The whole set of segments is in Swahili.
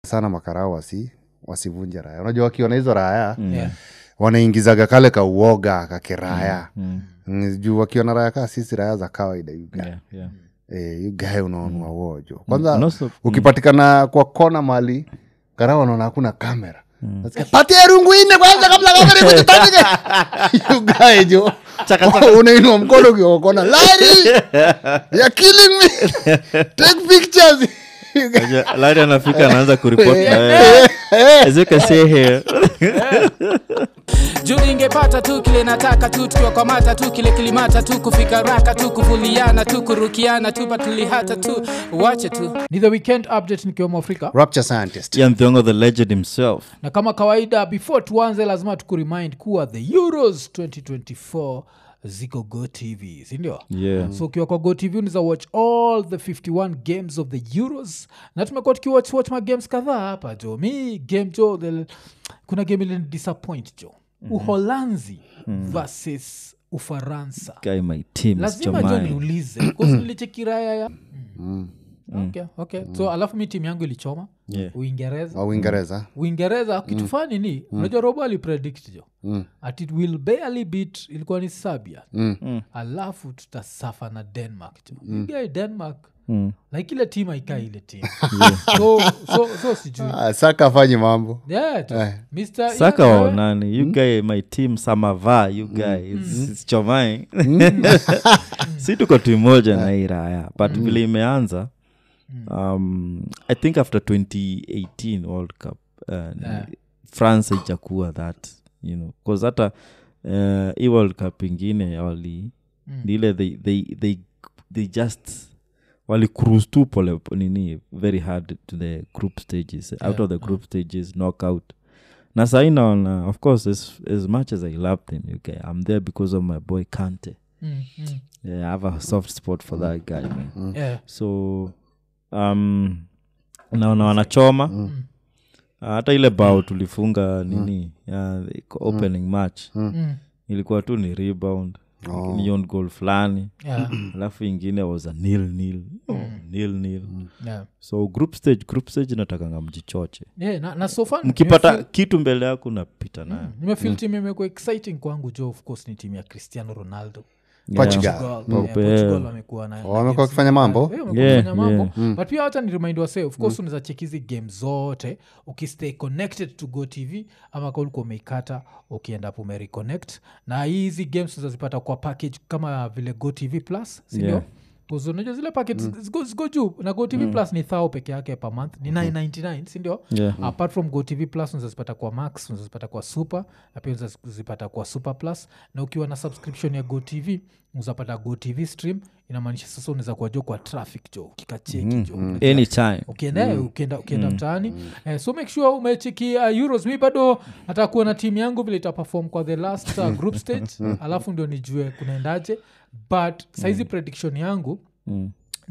sana makarao wasi wasivunje raya unajua wakiona hizo raya Yeah. wanaingizaga kale kauoga kakiraya mm. juu wakiona raya kaa sisi raya za kawaida yuga Yeah, yeah. Eh, yugae unaonua wojo kwanza And also- ukipatikana kwa kona mali karao wanaona hakuna kamera Nasikia, patia rungu ine kwanza kabla kamera ikujitandike yugae jo unainua mkono ukiokona lari ya killing me take pictures Unajua, Larry anafika anaanza kuripot na wewe. As you can see here. juu ingepata tu kile nataka tu tukiwa kwa mata tu kile kilimata tu kufika raka tu kuvuliana tu kurukiana tu patulihata tu wache tu ni the weekend update nikiwemo afrika rapture scientist Ian Thiongo, the legend himself na kama kawaida before tuanze lazima tukuremind kuwa the euros 2024 ziko go tv sindio Yeah. so ukiwa kwa go tv unaweza watch all the 51 games of the euros na tumekuwa tukiwatch watch magames kadhaa hapa jo mi game jo the, kuna game ili disappoint jo uholanzi versus ufaransa guy my team is lazima jo Chomai. niulize bcause nilichekiraya ya okay, okay. so alafu mi timu yangu ilichoma Yeah. uingereza wa uingereza uingereza kitu fani ni unajua robo alipredict jo at it will barely beat ilikuwa ni sabia alafu tutasafa na denmark jo Igae denmark Mm. like ile tim aikaa ile tim so, so, so sijui ah, saka afanyi mambo yeah, jo. Eh. Mr. saka Ian, wa wewe? nani you guy my team samava you guy is, is chomai si tuko timu moja na hii raya but vile imeanza um, i think after 2018 world cup uh, Yeah. france ijakuwa that you know bcause hata uh, hii world cup ingine wali Mm. ni ile they, they, they, they just wali cruise tu pole nini very hard to the group stages out Yeah, of the group stages knockout na sai naona of course as, as much as i love them okay, i'm there because of my boy kante Mm, mm. yeah, i have a soft spot for that guy man Yeah. so um, naona wanachoma Mm. Ah, hata ile bao tulifunga nini ya, iko opening match Mm. ilikuwa tu ni rebound Oh. ni on goal fulani Yeah. alafu ingine was a nil nil nil nil Yeah. so group stage group stage natakanga mjichoche Yeah, na, na so far mkipata nimefeel- kitu mbele yako napita nayo nimefil timu imekuwa exciting kwangu jo of course ni timu ya cristiano ronaldo Portugal. Portugal, Pope, yeah, Portugal yeah. wamekuwa na- Oh, na wamekuwa games wakifanya mbali. mambo? Yeah, wamekuwa Yeah, wakifanya mambo yeah. but pia hata ni remind wase of course unaweza check hizi game zote ukistay connected to go tv ama ka ulikuwa umeikata ukienda po umereconnect na hizi games unazazipata kwa package kama vile go tv plus sindio Yeah. Because unajua zile package ziko, ziko juu na go tv plus ni thao peke yake per month ni 999 sindio Yeah. apart from go tv plus unazazipata kwa max unazazipata kwa super na pia unazazipata kwa super plus na ukiwa na subscription ya go tv uzapata go tv stream inamaanisha sasa unaweza kuwa jo kwa traffic jo ukikacheki jo anytime ukienda ukienda, ukienda mtaani eh, so make sure umecheki uh, euros mi bado nataka kuona timu yangu vile itaperform kwa the last uh, group stage alafu ndio nijue kunaendaje but saizi prediction yangu Mm.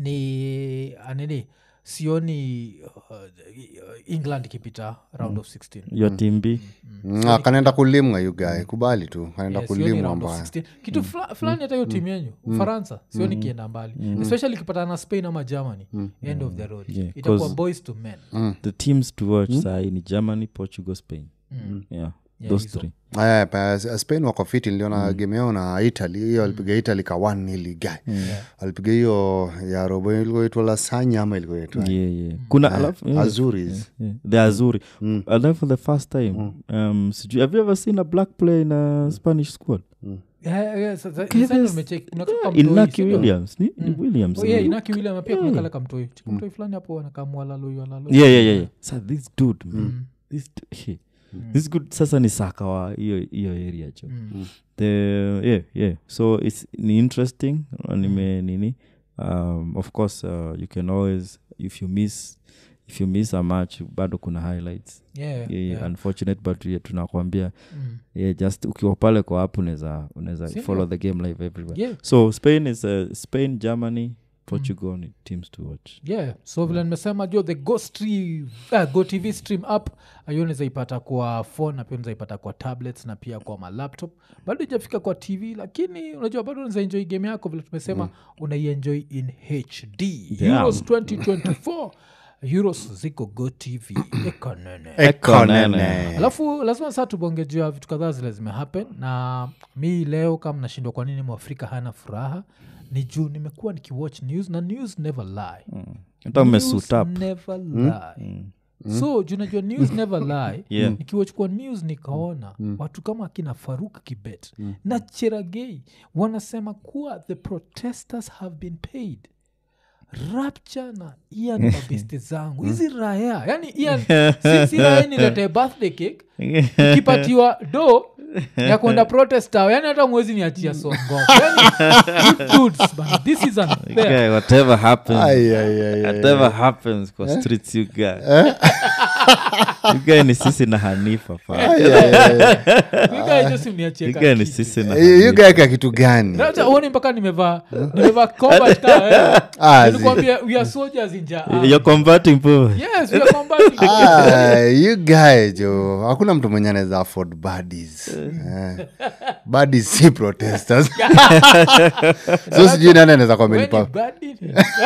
ni anini sioni uh, england ikipita round of 16 your team b Mm, ah, kanaenda kulimwa yugae kubali tu kanaenda Yeah, sioni kulimwa round of mbaya 16. kitu fula- fulani hata hiyo timu yenyu ufaransa sioni kienda mbali especially ikipatana na spain ama germany end of the road Yeah, itakuwa 'cause- boys to men the teams to watch sahi ni germany portugal spain yeah, those hizo. three Aya, pa- spain wako fiti niliona game yao na italy hiyo alipiga italy ka niligae alipiga hiyo ya robo ilikuitwa lasanya ama ilikuitwa yeah, yeah. kuna alafu yeah, azuris yeah, the azuri alafu for the first time um, sijui have you ever seen a black player in a spanish squad Yeah, yeah, sa- sa- sasa ndio nimecheki. Kuna kaka mtoi, inaki sindio? williams ni, ni williams Oh, yeah, Inaki William pia kuna kale kamtoi mtoi fulani hapo anakamwalaloi yeah, yeah, yeah, yeah. Sa, this dude man this, du- he, this good sasa ni saka wa hiyo hiyo area cho the yeah yeah so its ni interesting nime nini um, of course uh, you can always if you miss if you miss a match bado kuna highlights Yeah, yeah, yeah, yeah. unfortunate but yeah, tunakwambia Mm. yeah, just ukiwa pale kwa app unaweza unaweza Sindio? follow the game live everywhere Yeah. so spain is uh, spain germany portugal ni teams to watch yeah so vile nimesema jo the go, stream, uh, go tv stream app hiyo unaweza ipata kwa phone na pia unaweza ipata kwa tablets na pia kwa malaptop bado ijafika kwa tv lakini unajua bado unaweza enjoy game yako vile tumesema unaienjoy in hd Yeah. euros 2024 euros ziko go tv ekonene ekonene alafu lazima saa tubonge juu ya vitu kadhaa zile zimehappen na mi leo kama nashindwa kwa nini mwafrika hana furaha ni juu nimekuwa nikiwatch news na news never lie hata umesuit News up never lie so juu najua news never lie Yeah. nikiwachukua news nikaona watu kama akina faruk kibet na cheragei wanasema kuwa the protesters have been paid rapture na ian mabeste zangu hizi raya yani ian si, si raya niletee birthday cake ikipatiwa do ya kwenda protest tower yani hata mwezi niachia songo yani, you dudes, man, this is unfair Okay, whatever happens Ai, ai, ai, ai. whatever happens kwa streets you guy you guy ni sisi na hanifa pa Ai, ai, ai. You guys just mniachie you ka guy ni kitu. sisi na Eh, you hanifa guy ka kitu gani Acha uone mpaka nimevaa nimevaa combat ka, eh. Ah, zi- Nilikwambia, we are soldiers in ja- ah. you're combating poor Yes, we are combating. Ah, you guy jo hakuna mtu mwenye anaweza afford badis eh. badis si protesters so sijui nani anaweza When kwamenipa you bad it.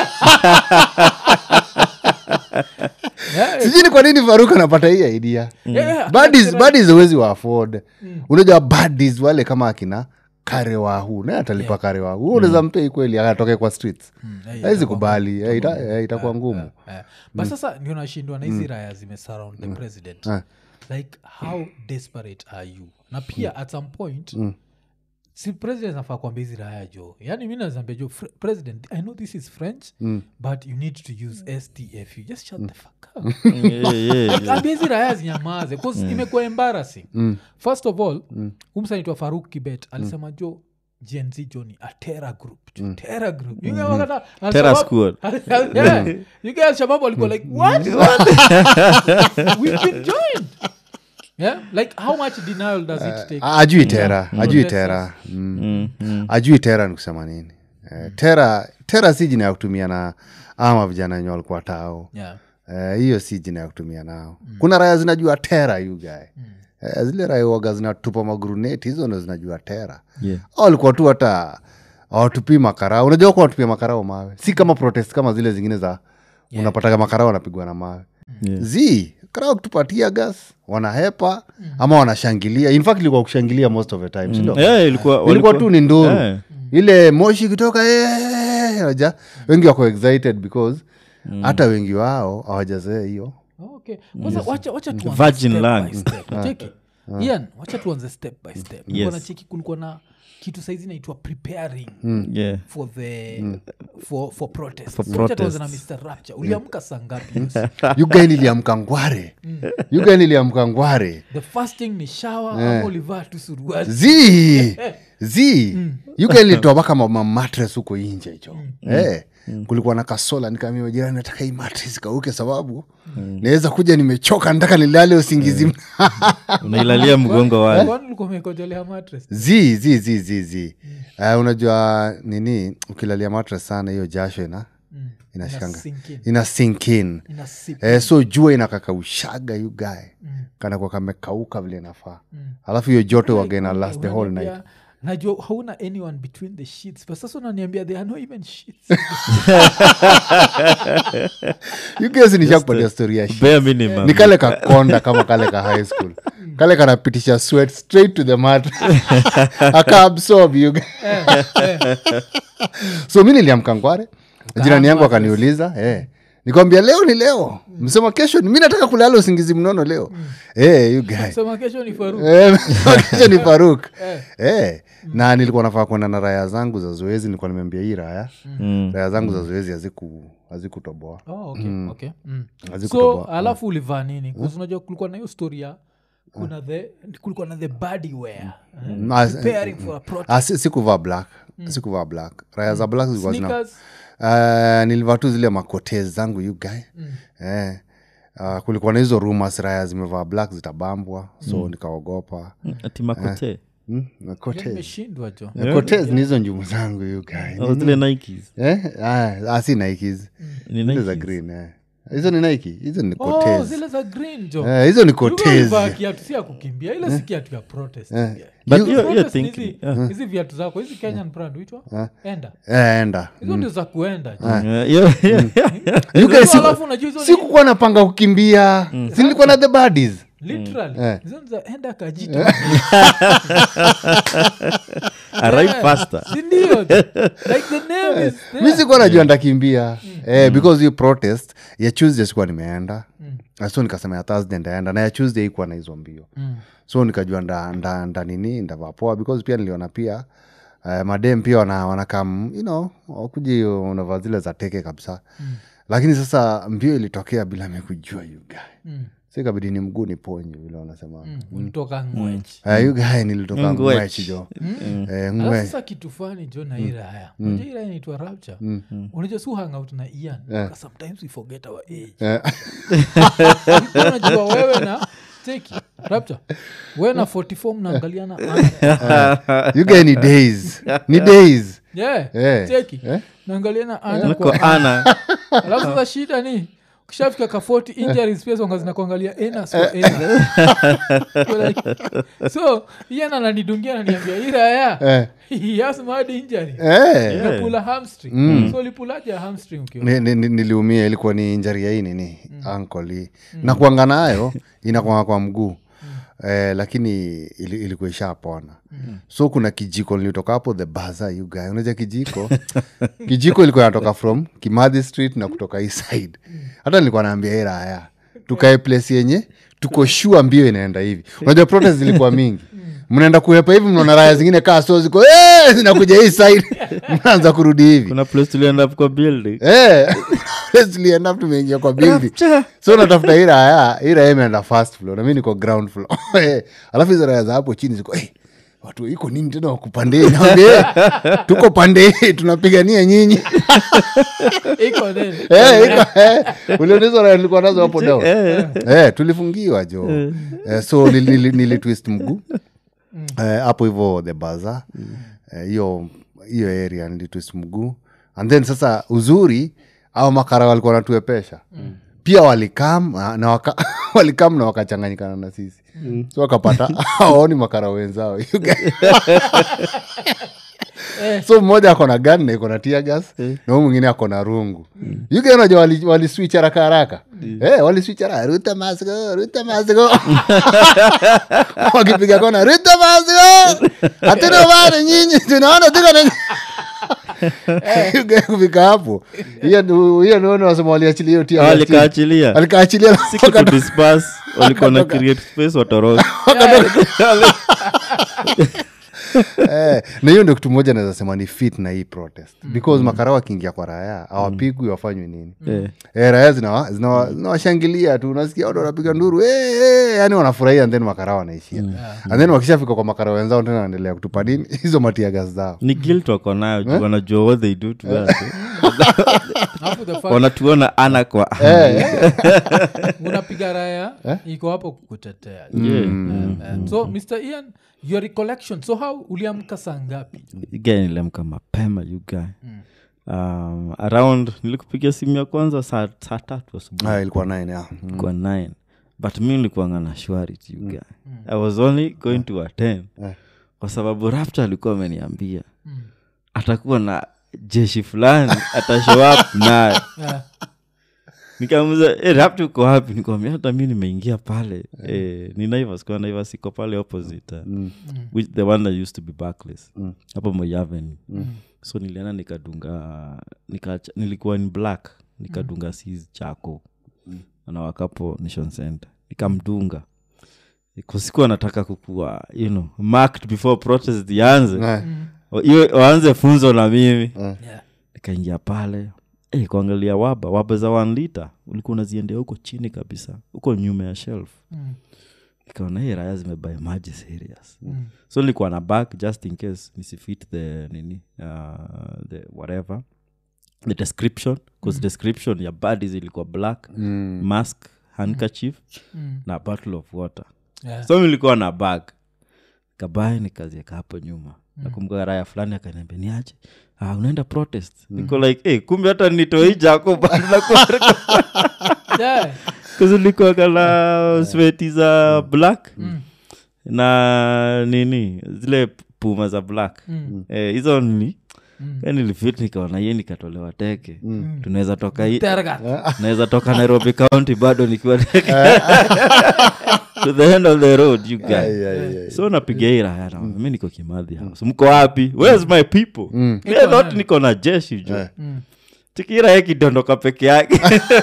Yeah, sijui ni kwa nini faruk anapata hii idea yeah, badis badis awezi wa afford unajua badis wale kama akina karewahu naye atalipa karewahu Wewe unaweza mpei kweli akatoke kwa streets eh, awezi kubali eh, ita- eh, itakuwa ngumu Eh, but sasa ndio nashindwa na hizi raya zimesurround the president like how desperate are you na pia at some point si president nafaa kuambia hizi raya jo yani mi nazambia jo "Fre- president i know this is french but you need to use stf you just shut the fuck up yeah, yeah, yeah. ambia hizi raya zinyamaze bcause imekuwa embarrassing first of all umsanaitwa faruk kibet alisema jo gnz jo ni a terror group jo terror group You guys wakata- Terror Al-Shabaab- squad. yeah. You guys Al-Shabaab walikuwa like what we've been joined yeah like how much denial does it take Ah, ajui tera ajui Protesters. tera mm. ajui tera ni kusema nini eh, tera tera si jina ya kutumia na ama vijana wenye walikuwa tao yeah Eh, hiyo si jina ya kutumia nao kuna raya zinajua tera you guy eh, zile raya waga zinatupa maguruneti hizo ndo zinajua tera Yeah. Hao walikuwa tu hata awatupii makarao unajua kuwa watupia makarao mawe si kama protest kama zile zingine za unapataga makarao wanapigwa na mawe Yeah. zi karao kutupatia gas wanahepa ama wanashangilia in fact ilikuwa kushangilia most of the time sindo Yeah, ilikuwa ilikuwa walikuwa- tu ni nduru Yeah. ile moshi kutoka "Eh," waja wengi wako excited because hata wengi wao hawajazoea hiyo Oh, okay kwanza wacha, wacha tuanze Virgin step lungs. by step. Cheki. Ian, wacha tuanze step by step Yes. yes. cheki kulikuwa na kitu saizi naitwa preparing Yeah. for the for, for protest For So wacha tuanze na protests. mr rapture uliamka saa ngapi Yusi? yugai niliamka ngware yugai niliamka ngware the first thing ni shawa ama ulivaa tu suruali zi zi yugai nilitoa mpaka mama matres huko inje hicho Eh, kulikuwa na kasola nikaambia jirani nataka hii matres kauke sababu naweza kuja nimechoka nataka nilale usingizi unailalia mgongo wale kwani ulikuwa umekojolea mattress zi zi zi zi zi uh, unajua nini ukilalia matres sana hiyo jasho ina inashikanga sink in. ina sink in ina sip eh, so jua inakakaushaga you guy kanakuwa kamekauka vile inafaa alafu hiyo joto wagena last the whole night Unaniambia, najua hauna anyone between the sheets but sasa unaniambia there are no even sheets you guys nishakupatia story ya shit. bare minimum ni kale kakonda kama kale ka high school kale kanapitisha sweat straight to the mat akaabsorb you guy. so mi niliamka ngware jirani yangu akaniuliza eh, nikwambia leo ni leo msema kesho ni- mi nataka kulala usingizi mnono leo eh, you guy. sema kesho ni faru Eh, kesho ni faruk eh, na nilikuwa nafaa kwenda na raya zangu za zoezi nilikuwa nimeambia hii raya Mm. raya zangu za zoezi haziku- hazikutoboa oh, okay, okay. Mm. so Hazikutoboa. alafu ulivaa nini Because unajua kulikuwa na hiyo story ya kuna the kulikuwa na the body wear Mm, ah, preparing for a protest Ah, si- sikuvaa black sikuvaa black raya za black zilikuwa zina sneakers uh, nilivaa tu zile makote zangu you guy eh, uh, kulikuwa na hizo rumors raya zimevaa black zitabambwa so nikaogopa ati makote mm, makote nimeshindwa jo Cortez ni hizo njumu zangu you guy Oh, zile nikes eh? ah, ah, si nikes Ni zile za Nikes. green eh. hizo ni nike hizo ni oh, kotezi zile za green jo Eh, hizo ni Yule kotezi alivaa kiatu si ya kukimbia ile si kiatu ya protest Eh. But You- hiyo- hiyo Protest ni thinking, hizi- yeah. hizi viatu zako hizi kenyan brand huitwa enda Eh, enda hizo ndio za kuenda jo. Yeah, yeah, yeah, yeah. You guys, Hizo siku- alafu unajua hizo ni- sikukuwa napanga kukimbia si nilikuwa na the buddies literally Eh. hizo ni za enda kajita Arrive faster sindio like the name is there. mi sikuwa najua ndakimbia eh, because hiyo protest ya tuesday sikuwa nimeenda mm. so nikasema ya thursday ndaenda na ya tuesday ikuwa na hizo mbio Mm. so nikajua nda, nda, nda nini ndavapoa because pia niliona pia uh, madem pia wana, wanakam you know wakuji unavaa zile za teke kabisa mm. lakini sasa mbio ilitokea bila mikujua yugae Mm. si kabidi ni mguu ni ponye vile wanasema Mm. ulitoka ngwechi Eh, yugae nilitoka Ngwech. ngwechi jo Eh, alafu ngwe sasa kitu fani jo na hii raya unajua hii raya inaitwa rapture unajua su hangout na ian yeah. sometimes we forget our age Eh, Ulikuwa unajua wewe na cheki rapture wewe na 44 mnaangaliana anga. yugae ni days ni days yeah Eh. cheki Eh? naangaliana ana kwa kwa ana alafu sasa shida ni ukishafika ka 40 injuries pia zonga zinakuangalia enas kwa enas You're like, so ian ananidungia ananiambia iraya Eh. he has mad injury Eh. Umepula hamstring so ulipulaje ya hamstring ukiwa Ni- ni- ni- niliumia ilikuwa ni injari ya hii nini ankoli na kuanga nayo inakwanga kwa mguu Eh, lakini ili, ilikuwa ishapona so kuna kijiko nilitoka hapo the baza you guy unaja kijiko kijiko ilikuwa natoka from kimadhi street na kutoka hii side hata nilikuwa naambia hii raya tukae place yenye tuko shua mbio inaenda hivi unajua protest zilikuwa mingi mnaenda kuepa hivi mnaona raya zingine kaa so ziko "Eh!" zinakuja hii side mnaanza kurudi hivi kuna place tulienda kwa building Eh, tulienda tumeingia kwa building so natafuta hii raya hii raya imeenda first floor na mi niko ground floor Eh, alafu hizo raya za hapo chini ziko hey, watu iko nini tena wakupandei naambia tuko pande hii tunapigania nyinyi iko then Eh, iko- eh, uliona hizo raya nilikuwa nazo hapo down Eh, tulifungiwa jo Eh, so nili- nili- nilitwist mguu Eh, hapo hivo the baza hiyo hiyo area nilitwist mguu and then sasa uzuri au makara walikuwa natuepesha pia walikam na- na waka, walikam na wakachanganyikana na sisi so wakapata awaoni makara wenzao You guys- so mmoja ako na gan na iko na tiagas na huu mwingine ako na rungu yuke unajua wali, wali switch haraka haraka eh, wali switch haraka ruta masgo ruta masgo wakipiga kona ruta masgo hatuna bana nyinyi tunaona tuko na Yuke kufika hapo hiyo ndio- hiyo naona wasema waliachilia hiyo tia walikaachilia alikaachilia siku kudispas walikuwa na create space watoroka eh, na hiyo ndio kitu moja naweza sema ni fit na hii protest because makara wakiingia kwa raya awapigwi wafanywi nini Eh. eh, raya zinawa- zinawa- zinawashangilia tu unasikia watu wanapiga nduru eh, eh, yani wanafurahia and then makara wanaishia and then wakishafika kwa makara wenzao tena wanaendelea kutupa nini hizo matiagas zao ni guilt wako nayo juu wanajua what they do to us Alafu the fact wanatuona ana kwa ana. unapiga raya iko hapo kukutetea Yeah. Eh, eh. so mr ian your recollection so how uliamka saa ngapi Guy nilimka mapema you guy um, around nilikupigia simu ya kwanza saa saa tatu asubuhi Ah, ilikuwa nine yeah. Mm. kwa 9 but mi nilikuanga na shwari tu you guy i was only going to attend Eh. kwa sababu rapta alikuwa ameniambia atakuwa na jeshi fulani atashow up naye Eh, nikamuza e, rapta uko wapi nikwambia hata mi nimeingia pale eh, ni naivas kwa naivas iko pale opposite uh, which the one that used to be backless hapo Moi Avenue so nilienda nikadunga nika, nilikuwa in black nikadunga sis chako na wakapo nation center nikamdunga kusikuwa nataka kukua you know, marked before protest ianze Eh, Wa- iwe waanze funzo na mimi yeah. nikaingia pale eh, kuangalia waba waba za one liter ulikuwa unaziendea huko chini kabisa huko nyuma ya shelf Mm. nikaona hii raya zimebae maji serious so nilikuwa na bag just in case nisifit the nini uh, the whatever the description bcause description ya bodies ilikuwa black mm. mask handkerchief Mm. na bottle of water Yeah. so nilikuwa na bag kabae nikazieka hapo nyuma nakumbuka raya fulani akaniambia niache ah, unaenda protest niko like hey, kumbe hata nitoi jako Yeah. kuzilikuwaga na sweti za black na nini zile puma za black Mm. Eh, hizo ni Mm. mm. nilifit nikaona ye nikatolewa teke tunaweza toka hii Tergat. naweza toka nairobi county bado nikiwa teke to the end of the road you guys Ai, ai, ai. so napiga hii raya na mi niko kimadhi house mko wapi where's my people Mm. Me, I thought niko na jeshi jo Eh. Mm. tikira yakidondoka peke yake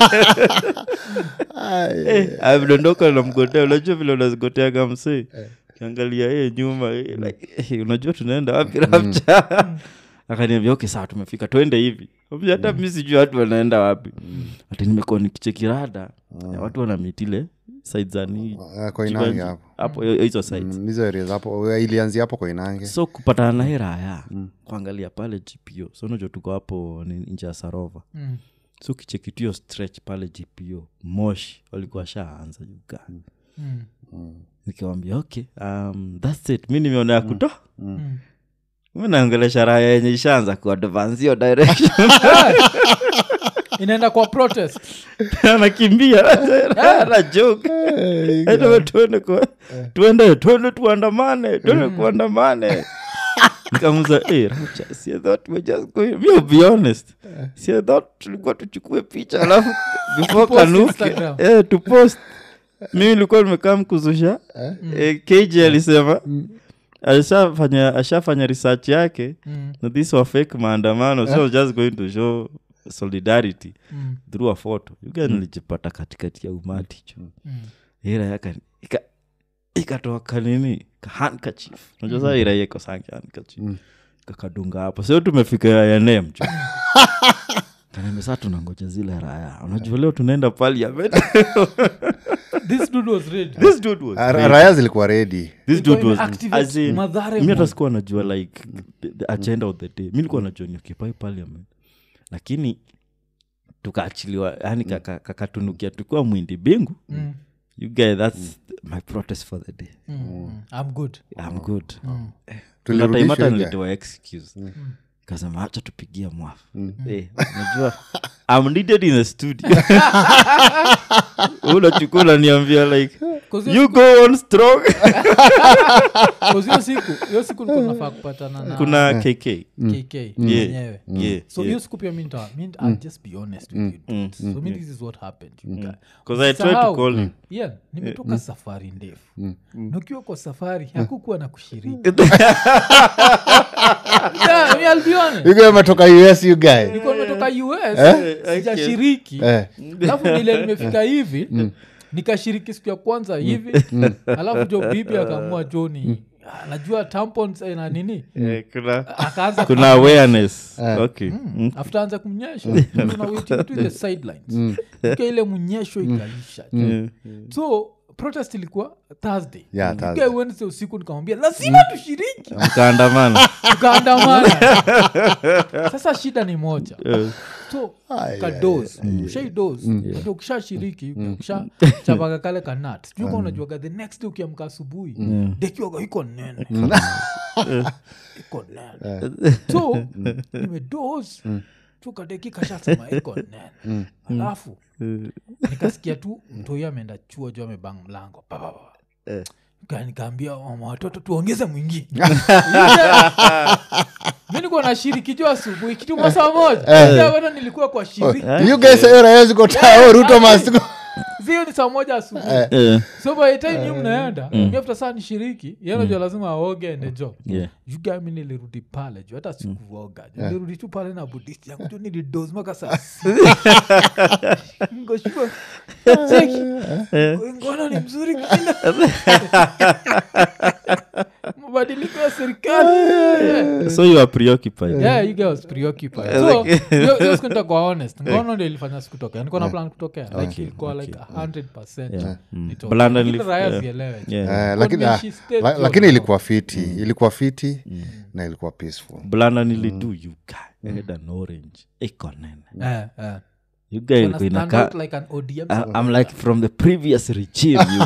Ai, Eh, amedondoka na mgotea unajua vile unazigoteaga msee kiangalia ye nyuma eh, like, eh, unajua tunaenda wapi rapcha akaniambia okay sawa tumefika twende hivi Ambia, hata mi sijui watu wanaenda wapi ati nimekuwa nikichekirada ya watu wanamitile side za ni Ah, koinange hapo hapo hiyo- hizo sides Mm, hizo areas hapo ilianzia hapo koinange so kupatana na hii raya kuangalia pale gpo so unajua tuko hapo ni nje ya sarova Mm. so kichekitio stretch pale gpo moshi walikuwa shaanza juga Mm. nikiwambia okay um, thats it mi nimeona ya kuto Mm. mi naongelesha raya yenye ishaanza kuadvance hiyo direction inaenda kwa protest anakimbia ana joke Eti tuende kwa- tuende tuende tuandamane tuende kuandamane nikamuza hey, Racha, si I thought we're just going me be honest si I thought tulikuwa tuchukue picha alafu before Post kanuke Instagram. eh, to post mimi nilikuwa nimekaa mkuzusha eh, kj alisema ashafanya ashafanya research yake Mm. na this were fake maandamano so I was just going to show solidarity Mm. through a photo yuga nilijipata katikati ya umati cho Mm. ira yaka ika- ikatoka nini kahankachif najua saa ira yeko sange hankachif kakadunga hapo sio tumefika yaene mcho kanambe saa tunangoja zile raya unajua leo tunaenda parliament this dude was ready this dude was Ah, great. raya zilikuwa redi this Ilikuwa dude was imeactivate as in, Mathare mi hata mode. sikuwa najua like the, the agenda of the day mi likuwa najua ni occupy parliament lakini tukaachiliwa yani kaka- kakatunukia tukiwa mwindi bingu Mm. you guys that's my protest for the day Mm. i'm good i'm good Mm. Kuna time Tulirudishwa hata hivi. nilitoa excuse kasema hacha tupigia mwafu Eh, unajua i'm needed in the studio unachukua unaniambia like 'Cause hiyo you go on strong Cause hiyo siku hiyo siku nilikuwa nafaa kupatana na kuna kk kk Yeah. mwenyewe yeah so hiyo yeah. siku pia mi nita- mi nita- I'll just be honest with you dudes. so mi this is what happened you guys. 'Cause I tried to Usisahau, call him. yeah, nimetoka safari ndefu na ukiwa kwa safari hakukuwa na kushiriki Yeah, me, I'll be honest. yuga ametoka us you guy nilikuwa nimetoka us sijashiriki Eh. alafu nile nimefika hivi nikashiriki siku ya kwanza hivi alafu jo bibi akaamua joni najua tampons eh, na nini Eh, kuna akaanza kuna awareness okay Mm. after anza kumnyesha tuna wait between the sidelines Ika ile mnyesho ikaisha so protest ilikuwa thursday Yeah, Ika Thursday. wednesday usiku nikamwambia lazima tushiriki mkaandamana tukaandamana sasa shida ni moja Eh, so Ai, kados ushaidos ndio ukishashiriki ukishachapaka kale kanat sijui ka unajuaga the next day ukiamka asubuhi dekiwaga iko nene iko nene so nimedos tukadeki kashasema iko nene alafu nikasikia tu mtoi ameenda chuo juu amebang mlango Pa, pa, pa. Eh. Nika- nikaambia mama watoto tuongeze mwingine mi nikuwa na shiriki juu asubuhi kitu masaa moja Pia bado nilikuwa kwa shiriki you guys hiyo raya ziko tao ruto must go zio ni saa moja asubuhi eh, so by the time yu mnaenda mi after saa nishiriki yenajua lazima aoge ende jo yeah. jugami nilirudi pale juu hata sikuoga ju nilirudi tu pale na budisti yangu tu nilidos maka saa sita. Ngoshua, cheki, ngono ni mzuri kila mabadiliko ya serikali so you are preoccupied yeah you guys was preoccupied so hiyo- hiyo siku nitakuwa honest ngono ndio ilifanya sikutokea nilikuwa na plan kutokea like ilikuwa like 100% nitoke. Blanda Lakini nilif- raya yeah. zielewe. Yeah. Eh, lakini ah, Convention state la- jo, lakini jo. ilikuwa fiti ilikuwa fiti na ilikuwa peaceful blanda nilidu you guy I had an orange iko nene Eh, eh. you guy Wana ilikuwa stand inakaa out like an ODM I- I'm like from the previous regime you.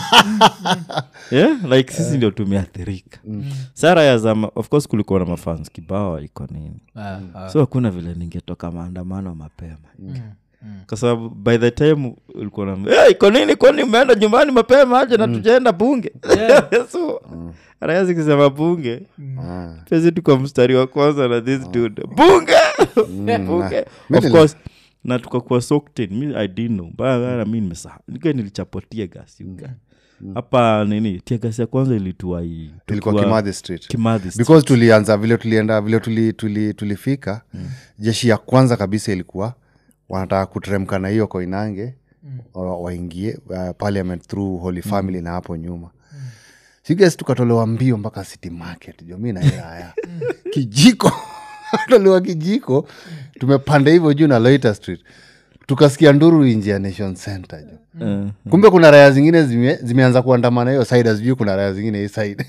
yeah like sisi ndio tumeathirika sara ya zama of course kulikuwa na mafans kibao iko nini Ah, ah. so hakuna vile ningetoka maandamano mapema kwa sababu by the time ulikuwa na hey, iko nini kwani umeenda nyumbani mapema aje na tujaenda bunge so raya zikisema bunge Ah. pesi tuko mstari wa kwanza na this dude bunge bunge Mi of nili- course na tukakuwa sokten mi i didn't know mbaya mi nimesaha nika nilichapotia gas yuga hapa nini tia gas ya kwanza ilitua hii ilikuwa tukiwa kimadhi street Kimathi Street. because tulianza vile tulienda vile tuli, tuli, tulifika jeshi ya kwanza kabisa ilikuwa wanataka kuteremka na hiyo koinange wa- waingie uh, parliament through holy family na hapo nyuma siges tukatolewa mbio mpaka city market jo mi nairaya kijiko tolewa kijiko tumepanda hivyo juu na loiter street tukasikia nduru inji ya nation center jo Eh, kumbe kuna raya zingine zime, zimeanza kuandamana hiyo side sijui kuna raya zingine hii side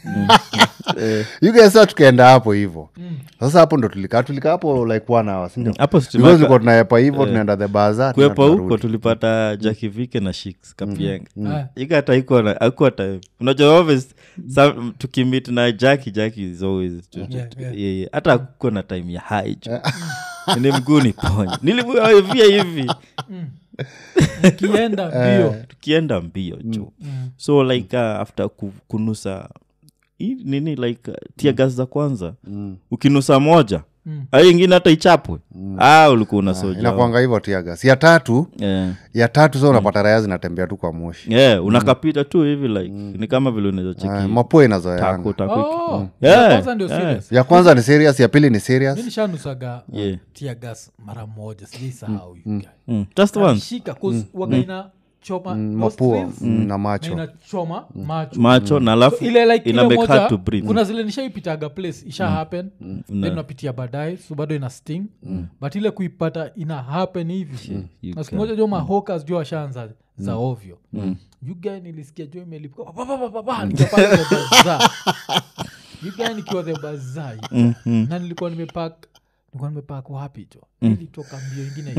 yugesa tukaenda hapo hivo sasa hapo ndo tulikaa tulikaa hapo like one hour sindio hapo Because Stimaka- tulikuwa tunaepa hivo tunaenda the baza kuepa huko tulipata jakivike na shiks kapienga Ah. ika hata iko na akuwa time unajua always some- tukimit na jaki jaki is always tu- tu- Yeah, tu- yeah. yeah, yeah. hata akuko na time ya haijo ni mguu ni ponye nilivia hivi kienda mbio tukienda mbio jo so like uh, after ku, kunusa hii nini like uh, tia gas za kwanza ukinusa moja Mm. ai ingine hata ichapwe ah, ulikuwa unasoja inakwanga hivo tiagas ya tatu yeah. ya tatu sa unapata raya zinatembea tu kwa moshi yeah, unakapita tu hivi like ni kama vile unaweza cheki Ah, mapua tako inazoeanga tako Oh, Yeah, ya kwanza ndio yeah. serious. ya kwanza ni serious ya pili ni serious mi nishanusaga Yeah. tia gas mara moja sijaisahau mm. just once shika waga ina choma mapua nostrils, mm, na na macho inachoma macho macho na alafu So, ile like ina ile make moja hard to breathe kuna zile nishaipitaga place isha happen then unapitia baadaye so bado ina sting but ile kuipata ina happen hivi you na siku moja jo mahokas jo washaanza za ovyo yugae nilisikia jo imelipuka pa, pa, pa, pa, pa, pa, nikapata the bazaar. yugae nikiwa the bazai na nilikuwa nimepak nilikuwa nimepak wapi jo ilitoka mbio ingine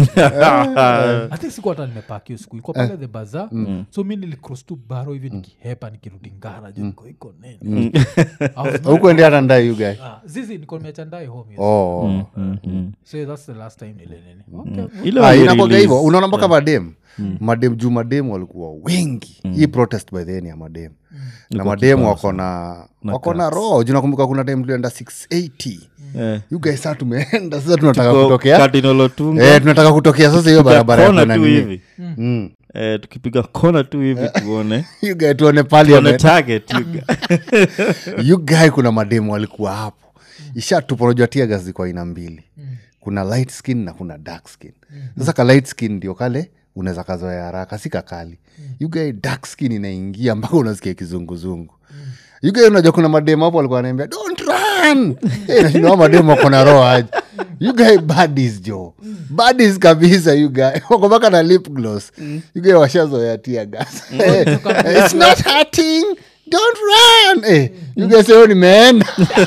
I think sikuwa hata nimepak hiyo siku ilikuwa pale the baza so mi nilicross tu baro hivi nikihepa nikirudi ngara jo niko iko nene I was not- hukuendea hata ndai yugae Ah, zizi niko nimeachandai home yes. oh. so that's the last time nile nini okay. ile Ah, wali inakwaga release. hivo unaona mpaka madem madem juu madem walikuwa wengi hii protest by then ya madem na madem wako na wako na roho juu nakumbuka kuna time tulienda 680 Eh. you guys saa tumeenda sasa tunataka Kwa kutokea Cardinal Otunga, eh, tunataka kutokea sasa hiyo barabara ya kona kuna tu nini hivi Mm. Eh, tukipiga kona tu hivi tuone You guys tuone tuone parliament target you guys. you guy kuna mademu walikuwa hapo ishatupa unajua tiagas ziko aina mbili kuna light skin na kuna dark skin sasa ka light skin ndio kale unaweza kazoea haraka si kakali you guy dark skin inaingia mpaka unasikia kizunguzungu you guy unajua kuna mademu hapo walikuwa wanaambia don't run hey, nashinda mademu wako na roho aje you guy badis jo badis kabisa you guy wako mpaka na lip gloss you guy washazoea tiagas it's not hurting don't run eh, you guys leo nimeenda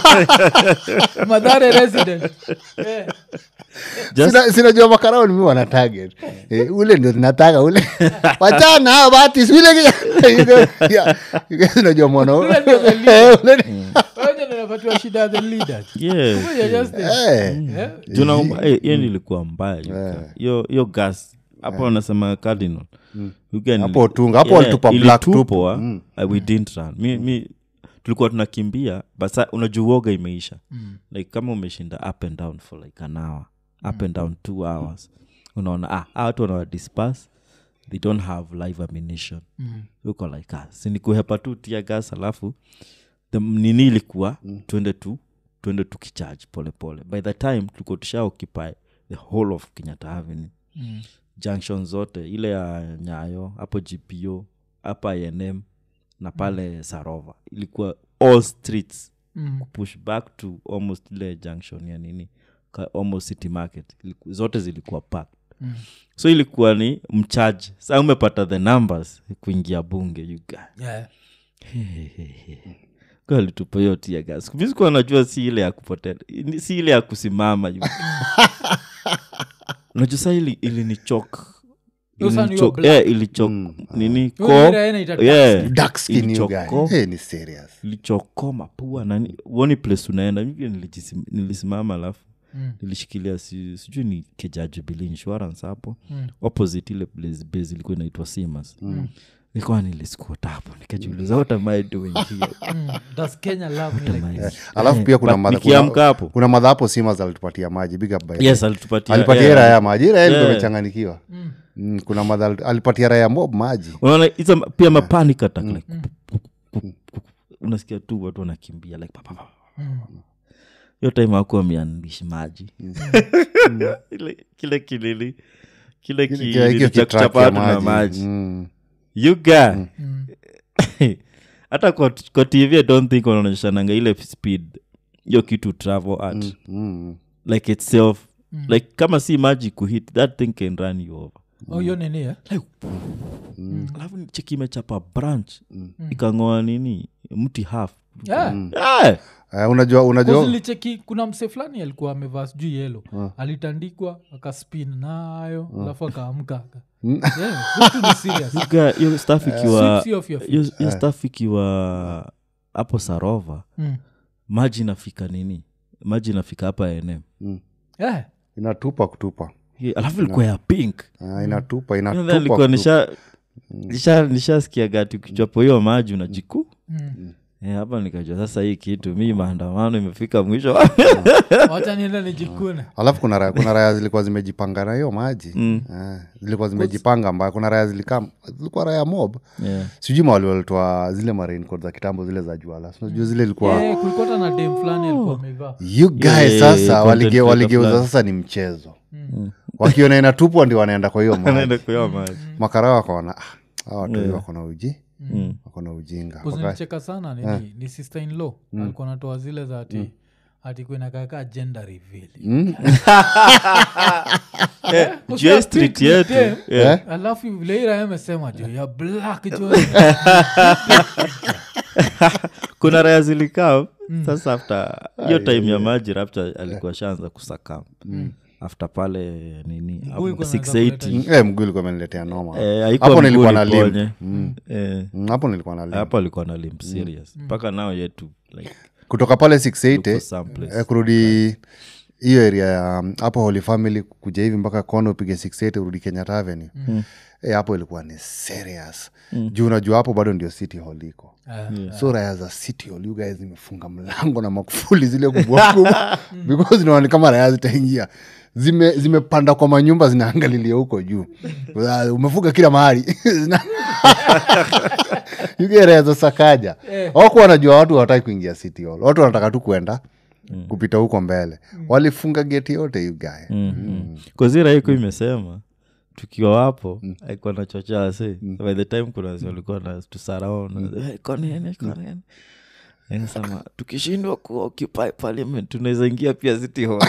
madhare resident Eh, Just- Sina- sinajua makarao nimi wana target eh, ule ndio tunataka ule wachana hao batis ule You guys- yeah, you guys unajua mwana Ule ndio the leader. Eh, ule ni- wenye ndio wanapatiwa shida ya the leaders. Yeah. Kumbe you're just there. eh, Eh, Juu na- eh, hiyo nilikuwa mbaya you guys. hiyo hiyo gas hapo wanasema cardinal You guys Hapo nili- Otunga, hapo walitupa black tupu. ilitupwa, uh, we didn't run mi, mi tulikuwa tunakimbia but sa unajua uoga imeisha like kama umeshinda up and down for like an hour up and down two hours unaona ah hawa watu wanawa disperse they don't have live ammunition uko like ah sinikuhepa tu tia gas alafu the nini ilikuwa twende tu twende tukicharge polepole by the time tulikuwa tusha occupy the whole of kenyatta avenue Mm. junction zote ile ya nyayo hapo gpo hapa inm na pale sarova ilikuwa all streets Mm. push back to almost ile junction ya nini ka- almost city market Iliku- zote zilikuwa packed Mm. so ilikuwa ni mchaji sa umepata the numbers kuingia bunge you guy Yeah. alitupa hiyo tia gas visikuwa najua si ile ya kupotea ni- si ile ya kusimama you- unajua saa ili ilinichok Hiyo sana hiyo ilicho- black. yeah, ilicho nini Hiyo ko ira inaita yeah, dark skin you ilichoko- guy hey, ni serious ilichokoma pua nani uoni place unaenda mi pia nilijisim- nilisimama alafu Mm. nilishikilia si, sijui ni kejajubilee insurance hapo Mm. opposite ile place base ilikuwa inaitwa simas nilikuwa niliskuota hapo nikajiuliza what am i doing here Mm, does Kenya love me like this? alafu pia kuna But madha- nikiamka kuna- hapo kuna madha hapo simas alitupatia maji big up by yes alitupatia alipatia yeah. yeah. raya maji raya ilikuwa Yeah. imechanganikiwa mm, kuna madha alit- alipatia raya mob maji unaona hizo ma- pia mapanic attack like kup- kup- kup- kup- unasikia tu watu wanakimbia like pa, pa, pa. hiyo time akuwa ameandishi maji Ile- kile kilili kile Kile- kilili hiyo cha kitrack kuchapa ya watu na maji Mm. you guy hata kwa, kwa tv i don't think wanaonyeshananga ile speed hiyo kitu travel at Mm. like itself like kama si maji kuhit that thing can run you over Oh, hiyo nini eh? alafu cheki imechapa branch ikang'oa nini mti half Yeah. yeah. Eh, unajua unajua nilicheki kuna mse fulani alikuwa amevaa sijui yelo alitandikwa akaspin nayo alafu akaamka aka- Yeah, vitu ni serious. Yuga, hiyo staff ikiwa Sweeps you off your feet. hiyo hiyo staff ikiwa hapo sarova Mm. maji inafika nini maji inafika hapa nm Yeah. inatupa kutupa Ye- alafu ilikuwa ya pink Ah, inatupa Then inatupa alikuwa kutupa. nisha nisha nishasikia gati ukichwapo hiyo maji unajiku Mm. Eh, hapa nikajua sasa hii kitu mi maandamano imefika mwisho wacha nienda nijikune alafu kuna raya, kuna raya zilikuwa zimejipanga na hiyo maji Eh, zilikuwa zimejipanga mbaya kuna raya zilikuwa zilikuwa raya mob yeah. sijui mawali walitoa zile marinco za kitambo zile za juala sinajua zile ilikuwa Eh, kulikuwa hata na dem fulani alikuwa amevaa you guys Yeah, yeah, sasa yeah, walige- content waligeuza creator sasa ni mchezo wakiona inatupwa ndio wanaenda kwa hiyo maji Anaenda kunywa maji makara wakaona "Ah, hawa watu hivi wako na uji wako na ujinga Waka- kuzinicheka sana nini ni sister in law alikuwa natoa zile za ati ati kuinakaka gender reveal Eh, Usikia J street pink ni yetu dem. Yeah. alafu vile ira amesema jo ya black jo kuna raya zilikaa sasa after hiyo time ya maji rapta alikuwa shaanza kusakam after pale nini hapo ilikuwa imeanza 680 Eh, mguu ilikuwa imeniletea noma Eh, haikuwa hapo mguu nilikuwa na limp iliponye. Eh, Mm, hapo nilikuwa na limp hapo alikuwa na limp serious mpaka nao yetu like kutoka pale look 680 for some place. eh, kurudi hiyo area ya um, hapo holy family kuja hivi mpaka kona upige 680 urudi kenyatta avenue eh, hapo ilikuwa ni serious juu unajua hapo bado ndio city hall iko so raya za city hall you guys zimefunga mlango na makufuli zile kubwa kubwa because naona kama raya zitaingia zime zimepanda kwa manyumba zinaangalilia huko juu Ah, umefunga kila mahali Zina- You get raya za sakaja waku wanajua watu hawataki kuingia city hall watu wanataka tu kwenda kupita huko mbele walifunga geti yote you guy mm. kazira iko imesema tukiwa wapo aikuwa na chocha se by the time kuna wasi walikuwa na tusaraona konene konene nasema tukishindwa kuoccupy parliament tunaweza ingia pia city hall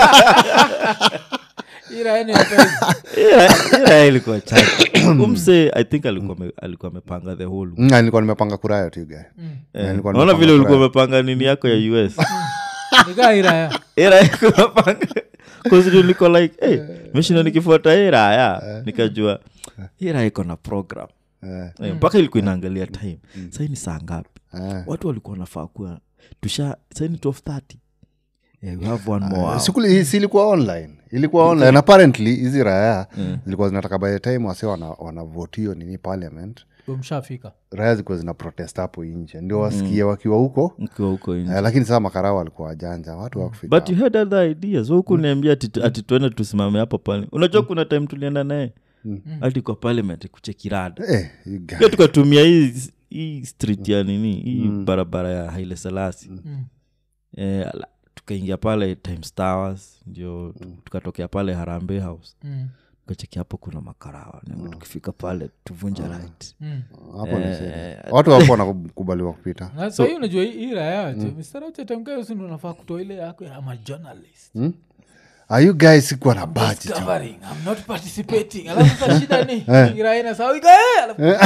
ira ene mpenzi. Ila- ila ilikuwa chache umse i think alikuwa ame- alikuwa amepanga the whole Mm, nilikuwa nimepanga kuraya tu you guy Eh, nilikuwa naona nimepanga vile ulikuwa kuraya. umepanga nini yako ya us Nikaa iraya era kumepanga kuziju niko like hey, meshinda nikifuata hii raya nikajua hii raya iko na program Eh, Eh, mpaka ilikuwa inaangalia time sahii ni saa ngapi eh. watu walikuwa nafaa kuwa tusha sahii ni 1230 yeah, we have one more hour. Sikuli- si ilikuwa online ilikuwa online And apparently hizi raya zilikuwa zinataka by the time wase wana- wanavote hiyo nini parliament mshafika raya zilikuwa zina protest hapo nje ndio wasikie wakiwa huko mkiwa huko nje eh, lakini saa makarao walikuwa wajanja watu wakufika but you had other ideas huku niambia ati, ati tuende tusimame hapo pale unajua kuna time tulienda naye hadi kwa parliament kuchekirada Eh, you guy. pia tukatumia hii hii street ya nini hii barabara ya haile selasi eh, ala- tukaingia pale times towers ndio tu- tukatokea pale harambe house Mm, tukacheki hapo kuna makarawa mm. tukifika pale tuvunja right mm. hapo ni serious. watu wapo wanakubaliwa kupita na sahii unajua hii- hii raya mstarachetemkayosindu nafaa kutoa ile yako ya majournalist are you guys sikuwa na budget Discovering, I'm not participating alafu sasa shida ni iraina sawika alafu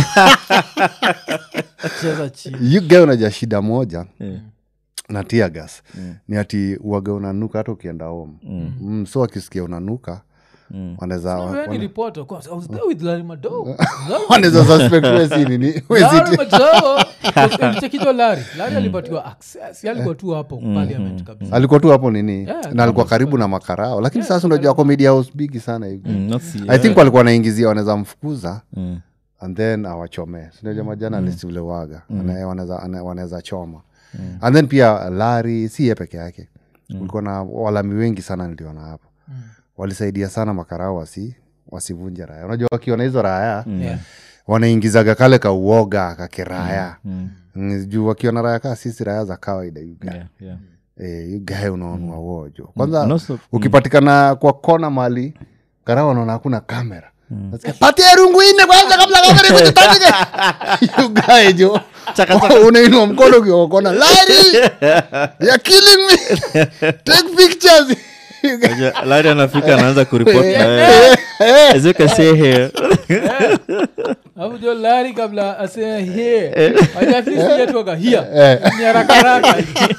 cheza chini you guy unaja shida moja Eh. na tiagas ni ati uaga unanuka hata ukienda home mm. so akisikia unanuka wanaweza Wewe ni wana- reporter, kwa- I was there with Larry Madowo. wanaweza suspect wewe si nini wewe si Larry Madowo. Ulichekijo Larry. Larry alipatiwa access. Yeye alikuwa tu hapo parliament kabisa. alikuwa tu hapo nini Yeah, na alikuwa karibu na makarao lakini sasa unajua comedy house bigi sana hivi Mm, not see- i think walikuwa wanaingizia wanaweza mfukuza Mm. and then awachomee sinajua majanalist vile waga Wana- wanaweza ana- wanaweza choma and then pia lari si ye peke yake kulikuwa na walami wengi sana niliona hapo walisaidia sana makarao wasi wasivunje raya unajua wakiona hizo raya Yeah. wanaingizaga kale ka uoga kakiraya mm. juu wakiona raya kaa sisi raya za kawaida yuga Yeah, yeah. Eh, you guy unaonua wojo kwanza And also- ukipatikana kwa kona mali karao wanaona hakuna kamera Nasikia, patia rungu ine kwanza kabla kamera ikujitandike You guy jo unainua mkono ukiwa kwa kona lari you're killing me take pictures You guy- Unajua, Larry anafika anaanza kuripot na wewe. As you can see here. Alafu jo Larry kabla aseme here. Aje at least yeye tuoga here. Ni haraka haraka.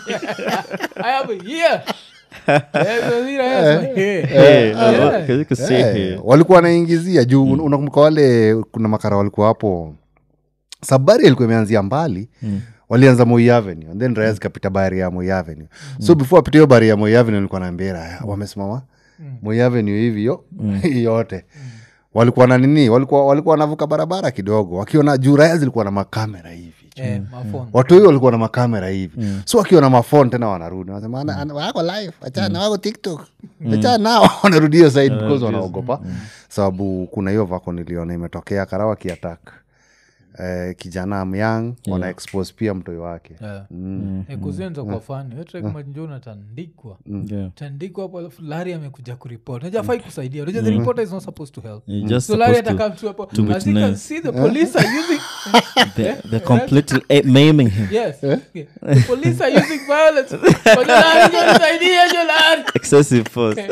I have a here. Eh, so zira yeye asema here. Hey, Yeah. as you can see Eh, here. walikuwa wanaingizia juu mm. unakumbuka wale kuna makara walikuwa hapo sabari ilikuwa imeanzia mbali mm. walianza moi avenue and then raya zikapita bari ya moi avenue so before apita hiyo bari ya moi avenue nilikuwa naambia raya wamesimama moi avenue hivi yo yote walikuwa na nini walikuwa walikuwa wanavuka barabara kidogo wakiona juu raya zilikuwa na makamera hivi Eh, mafoni. watu hiyo walikuwa na makamera hivi so wakiwa na mafon tena wanarudi wanasema "Ana- ana- wako live achana wako tiktok achana nao wanarudi hiyo side because wanaogopa sababu kuna hiyo vako niliona imetokea karawa kiatak eh, kijana myang wana expose pia mtoi wake Yeah. Eh, kuzenza kwa fani wetrekumanjo unatandikwa Yeah. tandikwa hapo alafu lari amekuja kuripot naja fai kusaidia unajua the reporter is not supposed to help You're just so lari supposed to- atakam tu hapo to as you can witness. see the police are using They're, they're completely eh, maiming him. yes okay. the police are using violence But jo lari jo nisaidia jo lari Excessive force.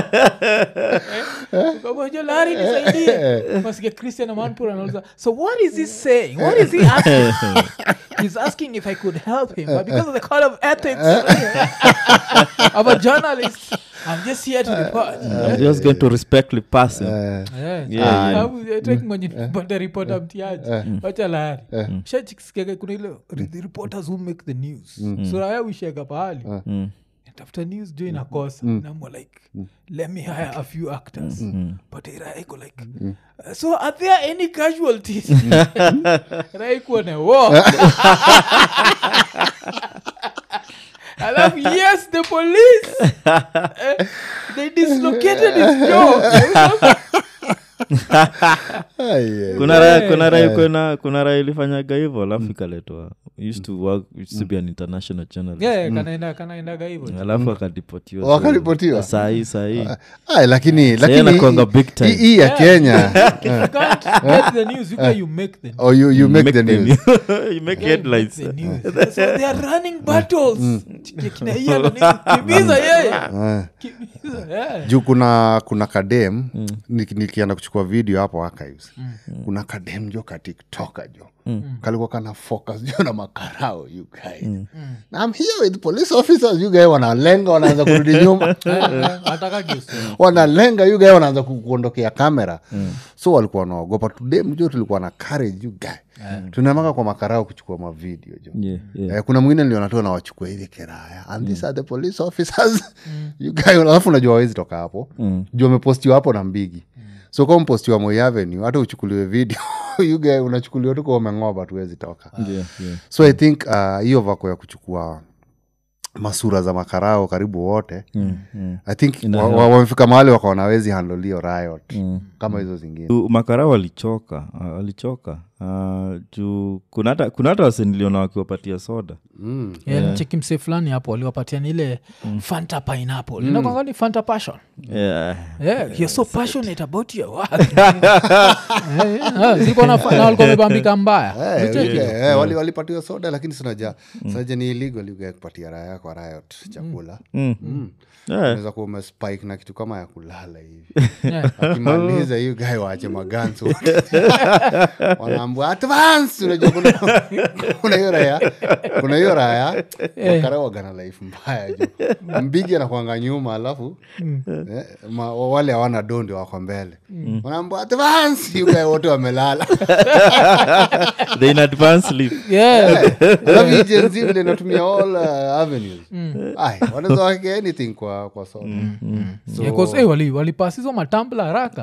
kamojo lari nisaidie masikia christian amanpur anauliza so what is he saying what is he asking he's asking if i could help him but because of the code of ethics i'm a journalist i'm just here to report I'm just going to respectfully pass him. Yeah. bada ripota mtiaji wacha lari shachikisikiaga kuna ile re- the reporters who make the news suraya uishega pahali tafuta news jo inakosa namwa like let me hire a few actors but iraiko like uh, so are there any casualties raikuone wo alafu yes the police eh, they dislocated his jaw kuna raya kuna raya kuna kuna raya ilifanyaga hivyo alafu ikaletwa used to work used to be an international journalist yeah, kanaenda kanaendaga hivyo alafu akadipotiwa so- Wakaripotiwa? sahii sahii Ay, lakini lakini anakuanga big time. hii- hii ya kenya if you can't get the news you, can, you make the news or you, you make, the news you make Yeah, you headlines make the news. so they are running battles Kina Ian na nini, kimbiza yeye Ah. Kimbiza, yeah. juu kuna kuna kadem niki- nikienda kuchukua video hapo archives kuna kadem jo katiktoka jo kalikuwa kana focus jo na makarao you guys na I'm here with police officers you guys wanalenga wanaanza kurudi nyuma Eh, eh, ataka guess. wanalenga you guys wanaanza ku- kuondokea kamera so walikuwa wanaogopa tudem jo tulikuwa na courage you guys tunaamaka kwa makarao kuchukua mavideo jo yeah, yeah. Eh, kuna mwingine niliona tu anawachukua hivi kiraya and these are the police officers you guys alafu unajua wawezi toka hapo juu amepostiwa hapo na mbigi so kama mpostiwa Moi avenue hata uchukuliwe video you guys unachukuliwa tu kwa umeng'oba tuwezi toka Yeah, yeah. so i think uh, hiyo vako ya kuchukua masura za makarao karibu wote Mm, mm. i think Ina wa- help. wa- wamefika mahali wakaona wezi handolio riot kama hizo zingine U- makara walichoka ah, walichoka Ah, juu kuna hata kuna hata waseniliona wakiwapatia soda mm. Yeah, nicheki msee fulani hapo aliwapatia ile fanta pineapple inakwanga ni fanta passion yeah. yeah, you're so passionate about your work Eh, eh, ziko na fa- na walikuwa wamebambika mbaya Eh, Nicheki. okay, eh, wali- walipatiwa soda lakini sinaja sinaja ni illegal you guys kupatia raya kwa riot chakula Mm. Mm. Yeah. unaweza kuwa umespike na kitu kama ya kulala hivi Yeah. akimaliza hiyo gae waache magansi wote. Wana wanaambua advance unajua kuna kuna hiyo raya kuna hiyo raya wakarawaga life mbaya jo mbigi anakwanga nyuma alafu eh, ma, wale hawana dondi wako mbele wanaambua advance yugae wote wamelala they in advance sleep yeah. alafu hii Gen Z vile inatumia all uh, avenues Ai, wanaweza wake anything kwa kwa soda so, Yeah, 'cause, eh, wali walipasizo matambla haraka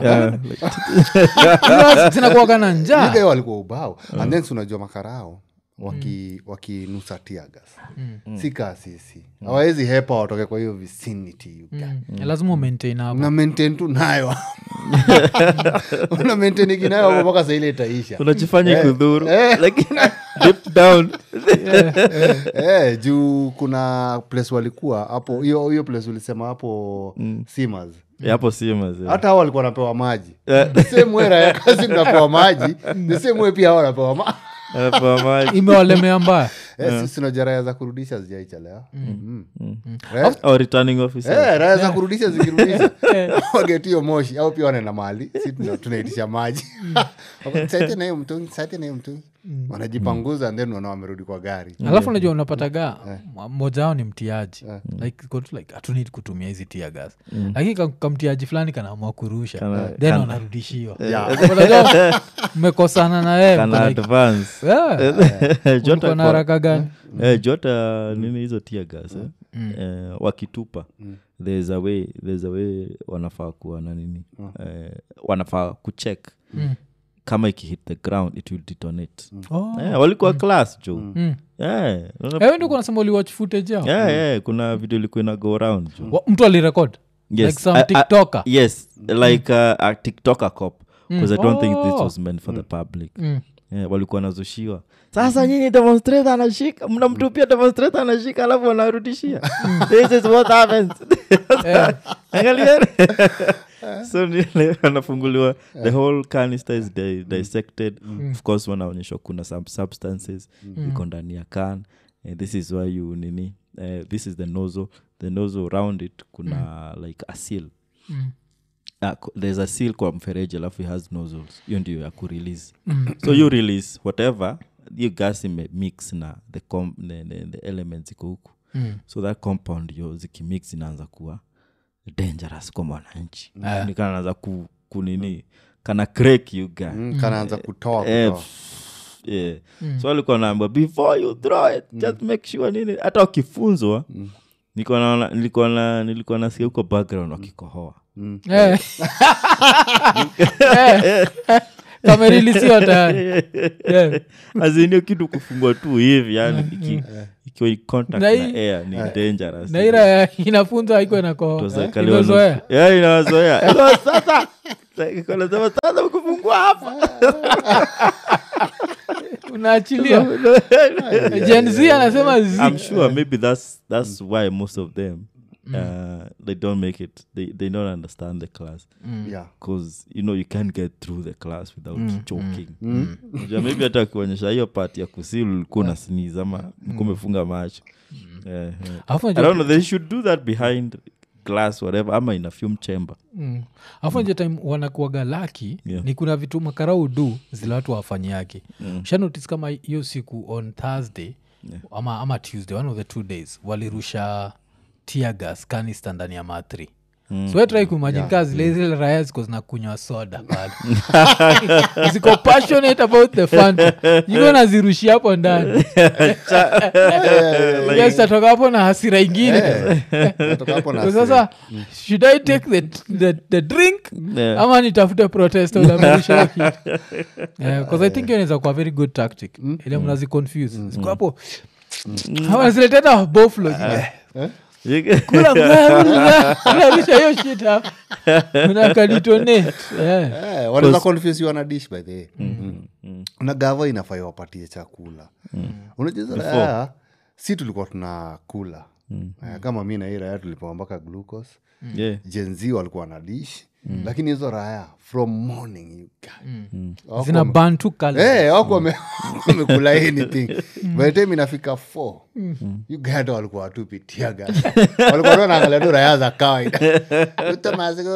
Hizo zinakuwaga na njaa Yugae walikuwa ubao and then si unajua makarao waki wakinusa tiagas si kaa sisi hawawezi hepa watoke kwa hiyo vicinity you guy. Mm. lazima umaintain hapo una maintain tu nayo una maintain ikinayo hapo mpaka saile itaisha unajifanya kudhuru eh. lakini deep down eh, juu kuna place walikuwa hapo hiyo hiyo place ulisema hapo simas Eh, hapo si mazee. hata hao walikuwa wanapewa maji the same way raya kazi mnapewa maji the same way pia hao wanapewa maji Hapo maji. imewalemea mbaya Eh, sisi tunajua raya za kurudisha zijaichelewa Mm. Or returning officer. Eh, raya za kurudisha zikirudisha wagetio moshi au pia wanaenda mali si tuna- tunaitisha maji Wako, "Saite na hiyo mtungi saite na hiyo mtungi wanajipanguza and then wana wamerudi kwa gari alafu unajua unapataga mmoja wao ni mtiaji like iko tu like hatunidi kutumia hizi tia gas lakini ka- kamtiaji fulani kanaamua kurusha Kana- then kana- wanarudishiwa Yeah. Unajua, mmekosana na yeye Kana mko like, advance. yeah, Jota ulikuwa na kwa- haraka gani eh, jota nini hizo tia gas eh? Eh, wakitupa there's a way there's a way wanafaa kuwa na nini eh, wanafaa kucheck kama ikihit the ground it will detonate Oh. eh, walikuwa class jo Mm. eh, unaona- ewe ndio kunasema uliwatch footage yao yeah, yeah, kuna video ilikuwa ina go around jo Wa- mtu alirekod Yes. like some I- I- tiktoker yes like uh, a tiktoker cop because i don't think this Oh. was meant for the public Mm. yeah, walikuwa nazushiwa sasa nyinyi demonstrator anashika mnamtupia demonstrator anashika alafu wanarudishia this is what happens angalieni so nile anafunguliwa the whole canister is di- dissected of course wanaonyeshwa kuna some substances iko ndani ya can Eh, this is why you nini eh, this is the nozzle the nozzle around it kuna like a seal Mm. uh, there's a seal kwa mfereji alafu it has nozzles hiyo ndio ya kurelease so you release whatever hiyo gas imemix na the, com, the, the, the elements iko huku Mm. so that compound yo zikimix inaanza kuwa dangerous kwa mwananchi Ah. ni kana naanza ku, kunini kana crack you guy Mm, kanaanza kutoa Eh, kutoa. pff, yeah. so alikuwa naamba before you throw it just make sure nini hata wakifunzwa nilikuwa naona- nilikuwa na- nilikuwa nasikia huko background wakikohoa Eh. Eh. kamerilisiwa tayari Yeah. azinio kitu kufungwa tu hivi yani iki- ikiwa in contact Na na hii- air ni dangerous na ira inafunza haiko inakoa Tuzakali imezoea wanu- Yeah, inawazoea Ilo sasa Iko nasema sasa kufungua hapa unaachilia Gen Z anasema zi i'm sure maybe that's that's why most of them uh, they don't make it they, they don't understand the class Yeah. because you know you can't get through the class without choking Unajua maybe hata akionyesha hiyo part ya kusil ulikuwa na sneeze ama ulikuwa umefunga macho Eh, eh. Alafu I unajua- don't know, they should do that behind glass whatever ama in a film chamber Mm. alafu nje time wanakuaga laki Yeah. ni kuna vitu makarau du zile watu wafanyiake mm. shanotis kama hiyo siku on thursday ama, ama tuesday one of the two days walirusha tiagas kanista ndani ya matri mm. swetrai kuimajini yeah. kaa zile zile raya ziko zinakunywa soda pale ziko passionate about the fanta iko nazirushia hapo ndani Yes, tatoka hapo na hasira ingine Natoka hapo na So hasira. sasa should i take the, the, the drink Yeah. ama nitafute protest ulamerisha kitu bcause i think hiyo inaweza kuwa very good tactic ile mnazi confuse Ziko hapo ama zileteta boflo kularisha hiyo shit hapo unakaditonate yeah. Eh, wanaweza confuse you wana dish by the way Mm. na gava inafai wapatie chakula unajua si tulikuwa tunakula Eh, kama mi na hii raya tulipewa mpaka glucose yeah. jenzi walikuwa na dish lakini hizo raya from morning you Wako zina wame- bantu kala Eh, wako wame- wamekula anything by the time inafika f uganda walikuwa watupitia gani walikuwa tu wanaangalia tu raya za kawaida utamaziko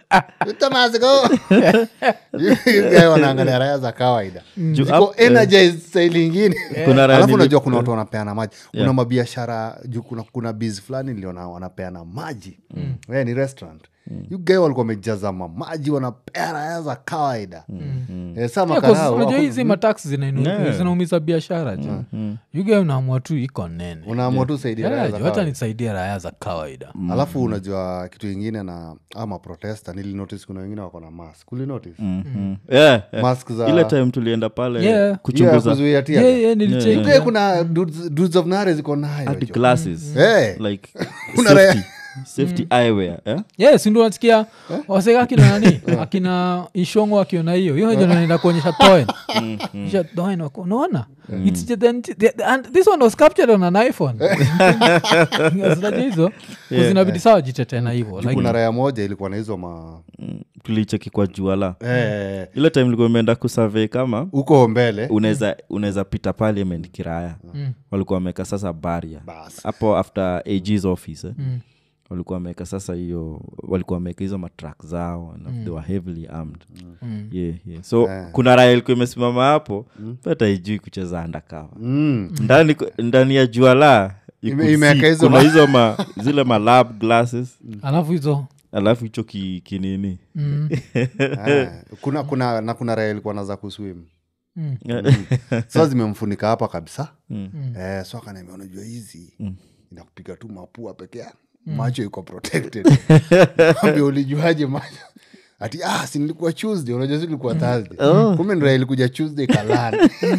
Thomas, go. You guy wanaangalia raya za kawaida Juu ziko up- energized style ingine Kuna raya alafu nili- unajua kuna watu wanapeana maji kuna Yeah. mabiashara juu kuna, kuna biz fulani niliona wanapeana maji mm. yeah, ni restaurant mm. guy walikuwa wamejaza mamaji wanapea raya za kawaida mm. eh, saa Yeah, 'cause makarao unajua wako- hizi matax zinainu- Yeah. zinaumiza biashara jo yuge unaamua tu iko nene unaamua tu saidia raya Yeah, za jo, hata kawaida. nisaidie raya za kawaida alafu unajua kitu ingine na ama protesta nilinotice kuna wengine wako na mask ulinotice Mhm. Yeah, yeah. mask za ile time tulienda pale Yeah. Yeah, kuchunguza kuzuia tear Yeah, gas. yeah, nilicheck, UK yeah. kuna dudes dudes of nare ziko nayo hadi jo. glasses Eh. like Kuna safety, safety eyewear eh? yes ndio nasikia waseka akina nani akina ishongo akiona hiyo hiyo ndio naenda kuonyesha toen Kisha toen wako unaona It's just then- the- and this one was captured on an iphone Zinajua hizo zinabidi sawa jitetee na hivyo like kuna raya moja ilikuwa na hizo ma Mm, tulicheki kwa juala eh, ile time ilikuwa imeenda kusurvey kama huko mbele unaweza unaweza pita parliament kiraya walikuwa wameweka sasa baria Bas. hapo after ag's office eh? walikuwa wameweka sasa hiyo walikuwa wameweka hizo matrak zao na they were heavily armed yeah, yeah. so kuna raya ilikuwa imesimama hapo hata ijui kucheza andakava mm. ndani ndani ya juala you Ime- could imeweka see hizo kuna ma- hizo ma, zile malab glasses alafu hizo alafu hicho ki, kinini eh, kuna kuna na kuna raya ilikuwa naza kuswim Mm. sa zimemfunika hapa kabisa Mm. eh, so akaniambia unajua hizi inakupiga tu mapua pekee macho iko protected ambia ulijuaje macho ati ah, si nilikuwa tuesday unajua si nilikuwa thursday kumbe ndio ilikuja tuesday kalani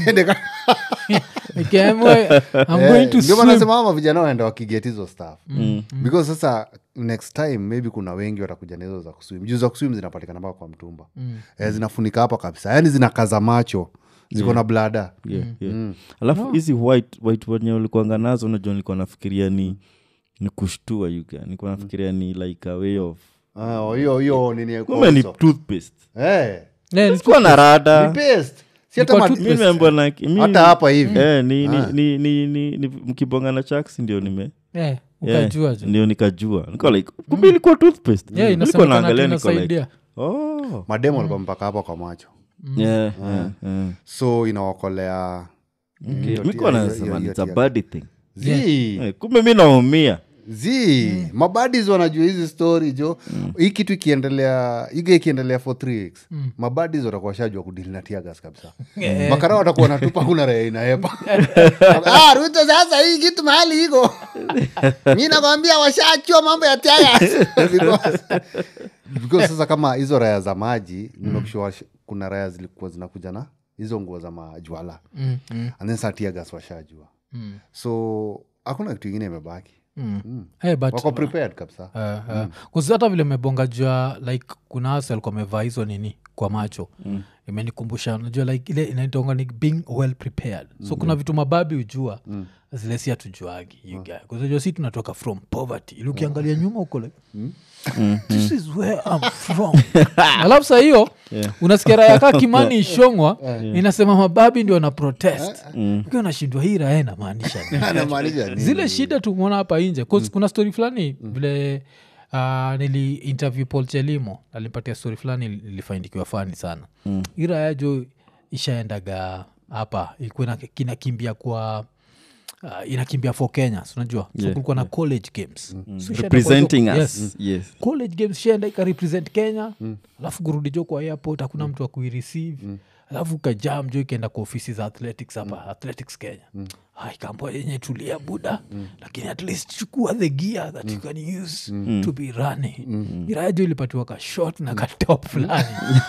Nikiamua, I'm going to ndio swim. manasema ama vijana waenda wakiget hizo staff because sasa next time maybe kuna wengi watakuja na hizo za kuswim juu za kuswim zinapatikana mpaka kwa mtumba eh, zinafunika hapa kabisa yaani zinakaza macho ziko na blada yeah, yeah. alafu hizi white white wenye ulikuanga nazo unajua nilikuwa nafikiria ni ni kushtua yuga nilikuwa nafikiria ni like a way of Ah, hiyo hiyo nini kumbe ni also. toothpaste Eh, Yeah, ni- sikuwa na ni rada paste. Si hata Ilikuwa ma- mi nimeambiwa na mi- hata hapa hivi eh, ni, ni, ni, ni, ni, ni mkibonga na chaks ndio nime yeah, yeah, ukajua jo. ndio nikajua niko like kumbe ilikuwa toothpaste Yeah, nilikuwa inasemekana naangalia ati niko like inasaidia. oh mademo alikuwa mpaka hapa kwa macho yeah, yeah, yeah. so inawakolea hiyo Nilikuwa tia- nasema hiyo- it's a hiyo- bad thing Zii. Eh, kumbe mi naumia zi mabadis wanajua hizi story jo hii kitu ikiendelea iga ikiendelea for three weeks mabadis watakuwa shajua kudili na tiagas kabisa makara watakuwa natupa kuna raya inaepa ah, ruto sasa hii kitu mahali iko mi nakwambia washachua mambo ya tiagas because, because sasa kama hizo raya za maji nimekushua kuna raya zilikuwa zinakuja na hizo nguo za majwala Mm, mm, and then saa tiagas washajua mm, so hakuna kitu ingine imebaki mm. Mm. Hey, but- wako prepared kabisa Uh, uh, kuzi hata vile mebonga jua like kuna ase alikuwa amevaa hizo nini kwa macho mm. imenikumbusha najua like ile inaitonga ni being well prepared so kuna vitu mababi hujua mm zile si hatujuagi kuzajua si tunatoka from poverty ili ukiangalia nyuma huko like this is where I'm from alafu saa hiyo unasikia raya kaa kimani ishongwa inasema mababi ndio wana protest ukiwa unashindwa hii raya inamaanisha nini anamaanisha nini? zile shida tumeona hapa nje 'Cause kuna story fulani vile uh, nili interview paul chelimo alimpatia story fulani ilifaindikiwa fani sana mm. iraya jo ishaendaga hapa ilikuwa ina- kinakimbia kwa uh, inakimbia for kenya so unajua so Yeah, kulikuwa na college games So ishaenda kwa representing hizo- us yes yes college games shaenda ikarepresent kenya alafu kurudi jo kwa airport hakuna mtu wa kuireceive alafu kajam jo ikaenda kwa ofisi za athletics hapa athletics kenya mm. ikaambua yenye tulia buda lakini at least chukua the gear that you can use to be running mm. iraya jo ilipatiwa ka short na ka top fulani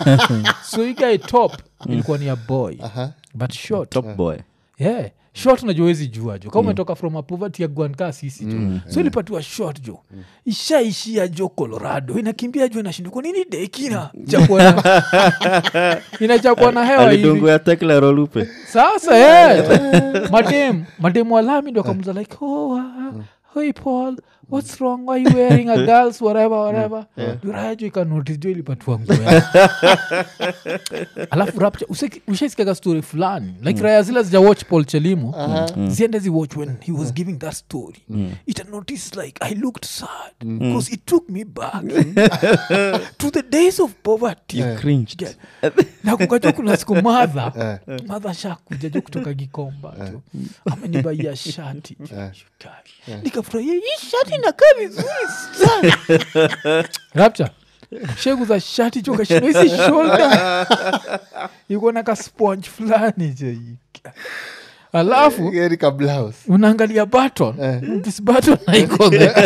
so ikae top ilikuwa ni a boy but short top boy yeah short najua wezi jua jo kama umetoka from a poverty ya gwanka sisi jo so ilipatiwa short jo ishaishia jo colorado inakimbia jo inashindwa kwa nini dekina chapwa na inachapwa na hewa hivi alidungu ya teklerolupe sasa yeah. madem madem walami ndo akamuza like oh, uh, hey paul what's wrong why you wearing a girls whatever whatever duraya jo ikanotice jo ilipatiwa nguo yake. alafu rapture useki- ushaisikiaga story fulani like raya zile zija watch paul chelimo ziende zi watch when he was giving that story it notice like i looked sad because it took me back to the days of poverty Cringed. nakukajo kuna siku madha madha shakuja jo kutoka gikomba jo amenibaia shati jo, you guy. nikafurahia hii shati nakaa vizuri sana rapcha shegu za shati jo kashindo hizi shoulder iko na ka sponge fulani jo you guy. alafu Geri ka blouse. unaangalia baton this baton haiko there.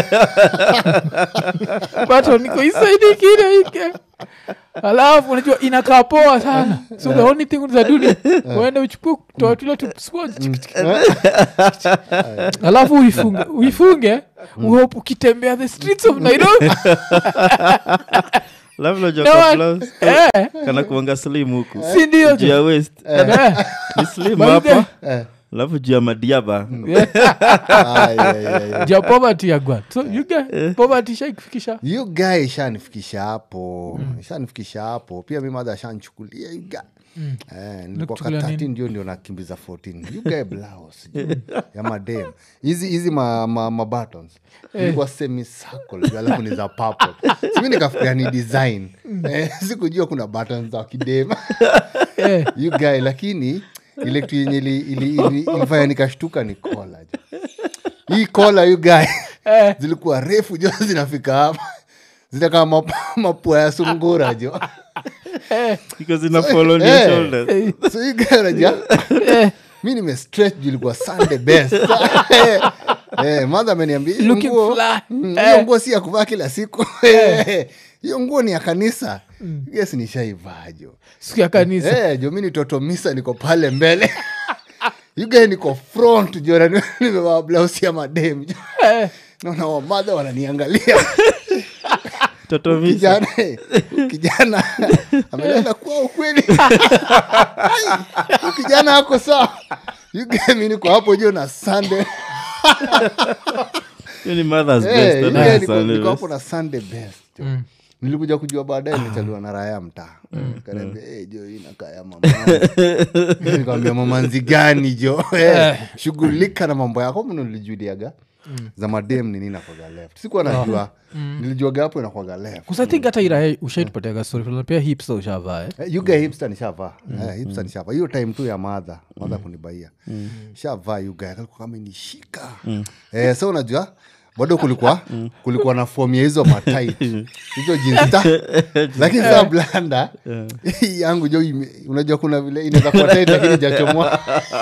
baton iko isaidi kile ike alafu unajua inakaa poa sana so the only thing unazaduni uende uchukue kutoa tule tu sponge alafu uifunge uifunge uhope ukitembea the streets of nairobi Alafu unajua No kwa one- blouse, eh, kana kuanga slim huku si ndio juu ya waist Eh, ni slim But hapa Eh. alafu juu ya madiaba yeah. Ah, yeah, yeah, yeah. ja poverty ya gwat so you get poverty shaikufikisha you guy ishanifikisha hapo ishanifikisha hapo pia mi madha ashanchukulia you guy Eh, nilikuwa ka Nakuchukulia 13 ndio ndio nakimbiza 14 you guy blouse juu ya madem hizi hizi ma, ma, ma buttons ilikuwa semi circle juu alafu ni za purple simi nikafikiria ni design eh, sikujua kuna buttons za kidem Eh, you guy lakini ile kitu yenye ili- ili- ili- ilifanya nikashtuka ni kola jo hii kola you guy eh. zilikuwa refu jo zinafika hapa zinakaa map- mapua ya sungura jo because ina follow on your Eh. shoulders so hii guy unajua mi nimestretch juu ilikuwa sunday best Eh, eh, madha ameniambia hiyo Looking nguo- fly. Mm, Eh. hiyo nguo si ya kuvaa kila siku Eh, hiyo nguo ni ya kanisa yes nishaivaa jo siku ya kanisa Eh, jo mi ni toto misa niko pale mbele yugae niko front jo na nimevaa blausi ya madem jo Eh, naona wamadha wananiangalia toto misa kijana eh, kijana amelala kuwa ukweli kijana ako sawa yugae mi niko hapo jo na sande hiyo ni mother's Eh, best yugae ana niko- Sunday niko best. hapo na sunday best jo nilikuja kujua baadaye nitaliwa na raya mtaa kanaambia "Eh, jo hii inakaa ya mamanzi." nikamwambia mamanzi gani jo Eh, shughulika na mambo yako mno nilijuliaga za madem ni nini nakwaga left sikuwa najua nilijuaga hapo inakwaga left kusathink hata irahe ushaitupatiaga story fulani, pia hipsa ushavaa eh? Eh, yuga hipster nishavaa Eh, hipster nishavaa hiyo time tu ya madha madha kunibaia shavaa yuga kalikuwa kama nishika eh, so unajua bado kulikuwa kulikuwa na fom ya hizo matit hizo jinsta lakini saa blanda hii yangu jo ime- unajua kuna vile inaweza kuwa tight lakini jachomoa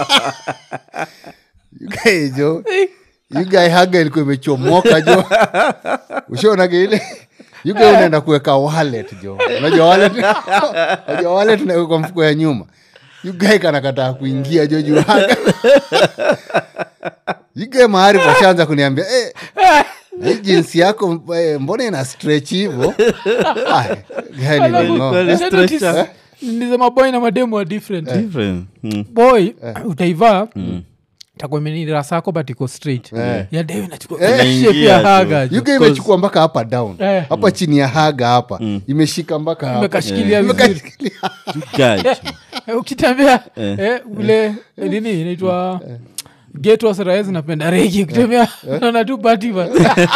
yugae jo yugae haga ilikuwa imechomoka jo ushaonaga ile yugae unaenda kuweka wallet jo unajua wallet unajua wallet unaweka kwa mfuko ya nyuma yugae kanakataa kuingia jo juu haga yugae mahari pashaanza kuniambia eh, hii jinsi yako eh, mbona ina stretch hivo Ah, guy nilingoa. Kweli Nisha stretch notice, up. niza maboy na mademu wa different Different. Mm. boy utaivaa takuwa imenira sako but iko straight Eh. ya deo inachukua Eh. shape Inaingia ya tu. haga jo. yuga imechukua mpaka hapa down Eh. hapa chini ya haga hapa imeshika mpaka hapa. imekashikilia vizuri Imekashikilia. Guy. Eh, ukitembea eh, ule eh, nini inaitwa getwasrae zinapenda regi ukitembea naona tu batiba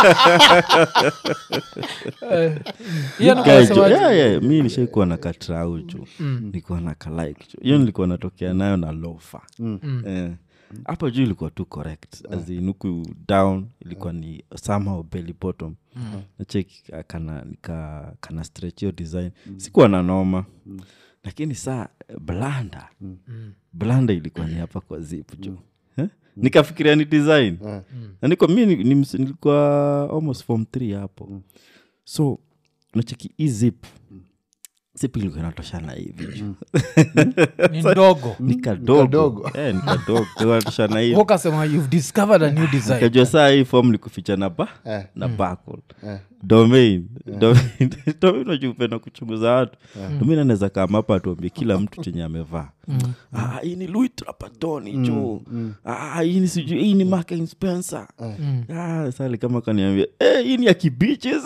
Guy, jo- yeah, yeah, mi nishaikuwa na katrau ju nilikuwa na kalike ju hiyo nilikuwa natokea nayo na lofa Eh. hapo juu ilikuwa tu correct as in huku down ilikuwa ni somehow belly bottom nacheki kana nika kana stretch hiyo design sikuwa na noma lakini saa blanda blanda ilikuwa ni hapa kwa zip jo Eh? nikafikiria ni design na niko mi ni- ni ms- nilikuwa almost form 3 hapo so nacheki hii zip sipilikuwa natoshana hivi juu ni ndogo ni kadogo kadogo. Eh, ni kadogo natoshana hivi ukasema you've discovered a new design kajua saa hii fom ni kuficha na ba Eh. na backward Eh. domain domain domain unajua upenda kuchunguza watu domain anaweza kama hapa atuambie kila mtu chenye amevaa ah, hii ni louis trapatoni jo ah, hii ni sijui hii ni Marks and Spencer ah, sali kama kaniambia eh, hii ni ya kibiches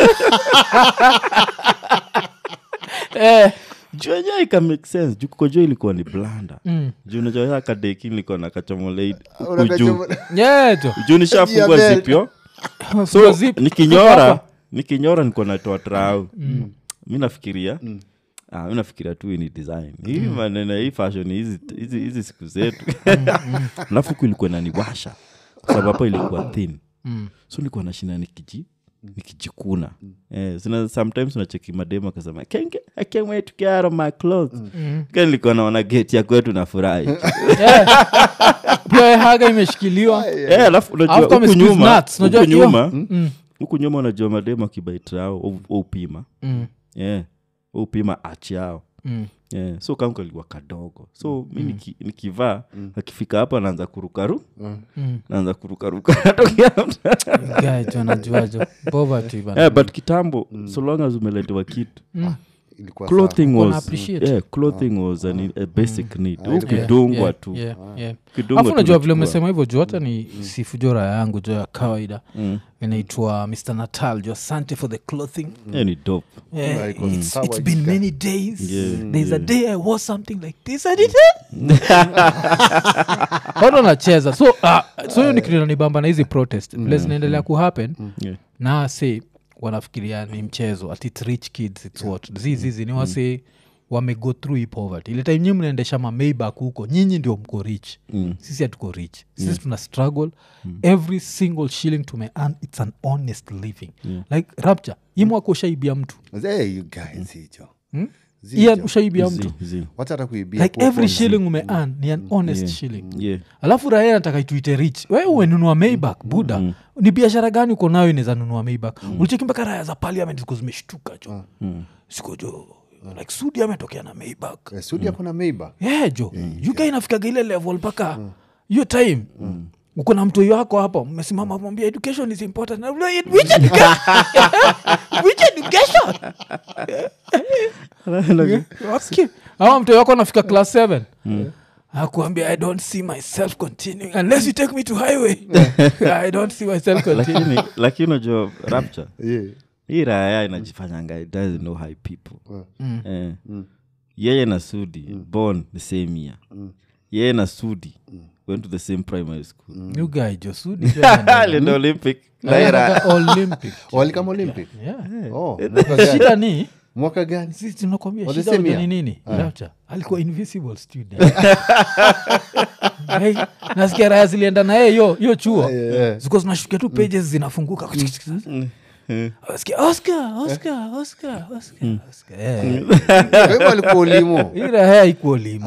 eh, juu enyewe ika make sense juu kukojo ilikuwa ni blanda mm. juu najua kadeki nilikuwa na kachomolei juu Unakachomola- yeah, jo juu nishafungwa belt. zipyo Funga so zip. nikinyora Hapa. nikinyora niko natoa trau mi nafikiria ah, mi nafikiria tu hii ni design hii maneno hii fashion hizi hizi hizi siku zetu alafu huku ilikuwa naniwasha kwa sababu hapa ilikuwa thin Mm. so nilikuwa nashinda nikiji nikijikuna eh, sina, sometimes unacheki mademu akasema "I can't get- I can't wait to get out of my clothes Ka nilikuwa naona geti ya kwetu nafurahi Yeah. pia haga imeshikiliwa Eh, alafu unajua Alafu kama huku squeeze nyuma nuts, unajua huku hiyo- nyuma Mm. huku nyuma unajua mademu akibaitrao upima Mm. yeah. upima achi yao Mm. yeah. so kamkaliwa kadogo so mi niki, nikivaa akifika hapa naanza kurukaru Mm. naanza kurukaruka natokea Guy, jo najuajo poverty bana. yeah, but kitambo so long as umeletewa kitu Ilikuwa clothing Kuna was, appreciate. yeah, clothing was an, a basic need ilikuwa- ukidungwa Yeah, tu yeah, yeah. Ukidungwa afu tu unajua vile unachukua. umesema hivyo juu hata ni sifu jo raya yangu jo ya kawaida Mm. inaitwa mr natal jo asante for the clothing Yeah, ni dope Yeah, Yeah, it was it's, how it's I been got- many days Yeah, there's a yeah. day i wore something like this i did watu wanacheza so uh, so hiyo ni kitu inanibamba na hizi protest vile zinaendelea kuhappen yeah. na se wanafikiria ni mchezo at its rich kids its what zizizi ni wase wamego through hii poverty ile time nyi mnaendesha mameibak huko nyinyi ndio mko rich Mm. sisi hatuko rich sisi tuna struggle every single shilling tume earn its an honest living like rapture hii mwaka ushaibia mtu Hey, you guys, hicho. ian Zicho. ushaibia mtu Zi- zi. wacha hata kuibia like kwa every phone. shilling ume earn ni an honest shilling yeah. alafu raya nataka ituite rich we umenunua maybak buda ni biashara gani uko nayo inaweza nunua maybak mm. ulicheki mpaka raya za parliament ziko zimeshtuka jo Mm. siko jo like sudi ametokea na maybak Eh, Sudi ako na Maybach. yeah, jo uk inafikaga ile level mpaka hiyo time uko na mtoi wako hapo mmesimama mwambia education is important Na vile, which education which education okay. ama mtoi wako anafika class 7 akuambia i don't see myself continuing unless you take me to highway i don't see myself continuing lakini lakini unajua rapture Yeah. hii raya inajifanyanga it doesn't know high people eh. yeye na sudi born the same year yeye na sudi went to the same primary school new guy jo sudi jo anaenda- alienda olympic na hii raya- anaenda olympic walikama olympic yeah. oh, mwaka gani? shida ni mwaka gani sisi tunakwambia Was the shida same unajua ni year? nini Rapture, alikuwa invisible student Hey, nasikia raya zilienda na yeye yo yo chuo Yeah. zikuwa zinashukia tu pages zinafunguka Oscar, Oscar, Oscar, Oscar, Oscar, Oscar. Eh. Kwa hivyo alikuwa ulimo Hii raya haikuwa limo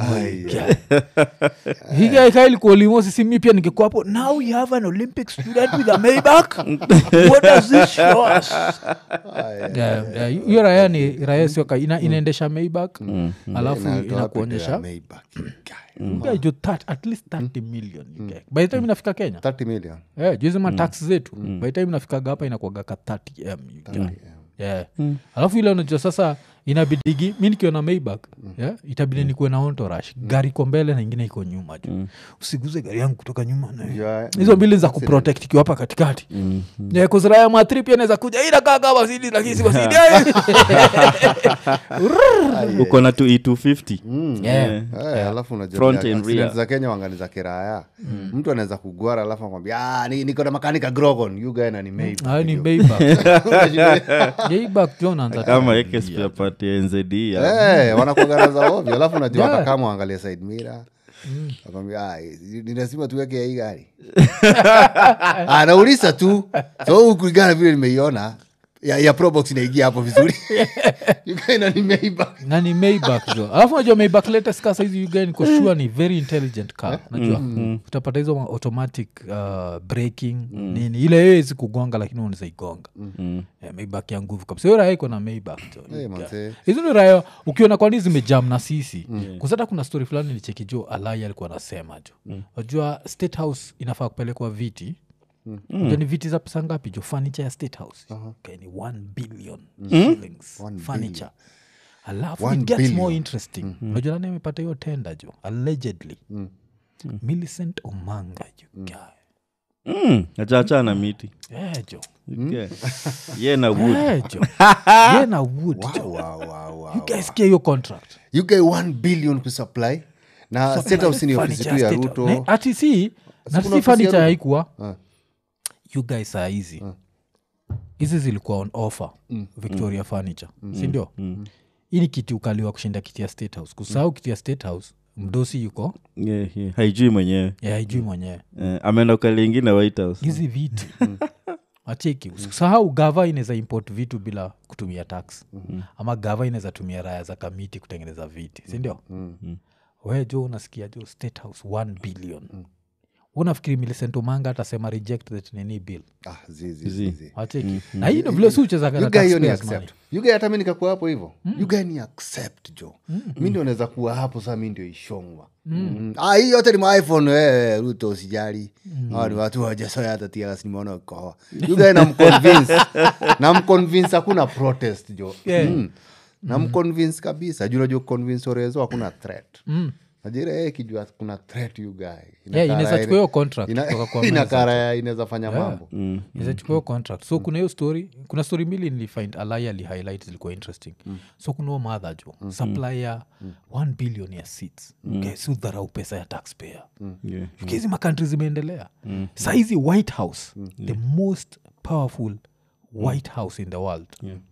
higaika ilikuwa limo sisi mi pia ningekuwa hapo now we have an olympic student with a maybach what does this show us Yeah, yeah, hiyo raya ni raya sioka ina, inaendesha maybach alafu Na alitoa inakuonyesha picha ya Maybach, you guy. Guy, jo that- at least 30 million you guy. by the time inafika kenya 30 million Eh, juizi matax zetu by the time inafikaga hapa inakuaga ka 30 m you guy. Yeah. alafu ile unajua sasa inabidigi mi nikiwa na maybak yeah? itabidi nikuwe na ontorash gari iko mbele na ingine iko nyuma ju usiguze gari yangu kutoka nyuma na Yeah. hizo mbili za kuprotect ikiwa hapa katikati yeah, kuziraya matri pia naweza kuja inakaa kama sidi lakini si wasidi uko na tu e250 Yeah. Eh, alafu unajua Front vile and accident rear. za kenya wangani za kiraya mtu anaweza kugwara alafu akwambia "Ah, ni- niko na makanika grogon you guy na ni Maybach." Hayo ni maybak maybak jo naanza kama ekespapati nzd Eh, wanakuagana za ovyo alafu unajua Yeah. hata kama uangalie side mira akwambia "Ah, ni lazima tuweke ya hii gari anauliza tu so kulingana vile nimeiona ya, ya probox inaingia hapo vizuri yukaina ni Maybach. na ni maybach jo alafu najua maybach latest car saizi yuga niko sure ni very intelligent car najua utapata hizo ma- automatic uh, braking nini ile yewezi kugonga lakini unaweza igonga yeah, maybach ya nguvu kabisa hiyo raya iko na maybach jo Eh, manze. hizo ni raya ukiona kwani zimejam na sisi mm. kusata kuna story fulani nilicheki jo alai alikuwa anasema jo wajua state house inafaa kupelekwa viti mm. ni viti za pesa ngapi jo furniture ya state house okay, ni 1 billion shillings One furniture alafu One it gets more billion. interesting unajua nani amepata hiyo tenda jo allegedly millicent omanga jo guy mm. achaachana na miti yeah, jo Okay. ye na wood yeah, jo ye na wood jo Wow, wow, wow. you guys get your contract you get 1 billion kusupply na state house ni ofisi tu ya ruto ati si na kuna si ofisi ya fanicha Ruto? haikuwa Ah. you guys saa hizi hizi zilikuwa on offer victoria furniture sindio hii ni kiti ukaliwa kushinda kiti ya state house kusahau kiti ya state house mdosi yuko yeah, yeah. haijui mwenyewe ya haijui mwenyewe eh, ameenda ukali ingine white house hizi vitu acheki sahau gava inaweza import vitu bila kutumia tax ama gava inaweza tumia raya za kamiti kutengeneza viti sindio we jo unasikia jo state house 1 billion unafikiri milicent omanga atasema reject that nini bill ah, zizi, Zi. zizi. acheki na hii ndo vile si uchezaga na You guy hiyo ni taxpayers money. accept You guy hata mi nikakuwa hapo hivo You guy ni accept jo mi ndio naweza kuwa hapo saa mi ndio ishongwa Mm. Ah, hii yote ni maiphone eh, ruto usijali Hawa ni watu wajasoya hata tiagas nimeona ukoa yugae namconvince namconvince hakuna protest jo Yeah. mm. namconvince kabisa juu najua convince orezo hakuna threat najira yeye kijua kuna threat you guy Yeah, inaweza chukua hiyo contract Ina- kutoka kwa inakara inaweza fanya mambo izachukua contract so kuna hiyo story kuna story mbili nilifind alai alihighlight zilikuwa interesting so kuna huo madha jo supply ya 1 billion ya seats okay, si udharau pesa ya taxpayer yeah. hizi makantri zimeendelea saizi white house the most powerful white house in the world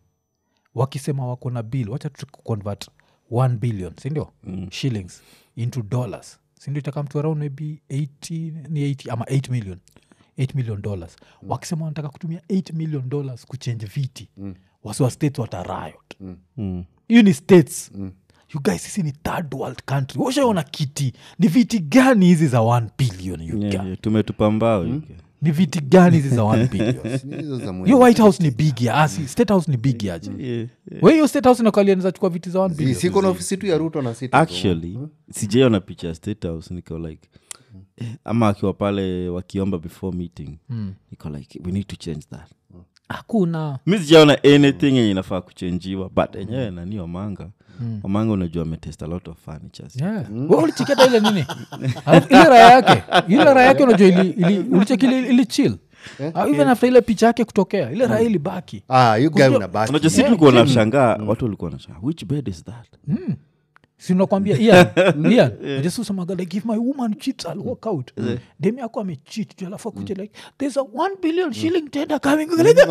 wakisema wako na bill wacha tu convert 1 billion sindio shillings into dollars sindio itakamtu around maybe 80 ni 80 ama 8 million 8 million dollars wakisema wanataka kutumia 8 million dollars kuchange viti wasiwa states watariot Mm. hiyo ni states you guys sisi ni third world country washaona kiti ni viti gani hizi za 1 billion you Yeah, guy? yeah. tumetupa mbao yuke. ni viti gani hizi za 1 billion Ni hizo za muhimu. hiyo white house ni big ya asi state house ni big yaje Yeah, yeah. we hiyo state house nakalianiza chukua viti za 1 Si- billion siko na ofisi tu ya ruto na city actually sijaiona picha ya state house niko like eh, ama akiwa pale wakiomba before meeting niko like we need to change that hakuna mi sijaona anything yenye inafaa kuchenjiwa but enyewe nani wamanga wamanga unajua ametest a lot of furnitures Yeah. We ulichiketa ile nini Alafu ile raya yake ile raya yake unajua ili, ili, ulicheki ili, ili chill Ah, even after ile picha yake kutokea ile raya ilibaki ah, you guy Kujua- unabaki unajua si tulikuwa nashangaa watu walikuwa nashangaa which bed is that sinakwambia ian ian ajasusamaga like if my woman cheats i'll walk out demi yako amecheat tu alafu akuja like there's a one billion shilling tender coming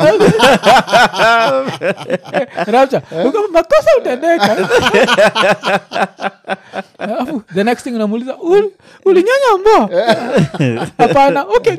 rapcha ukama makosa utendeka alafu the next thing unamuuliza "Ul- ulinyanya mbo hapana okay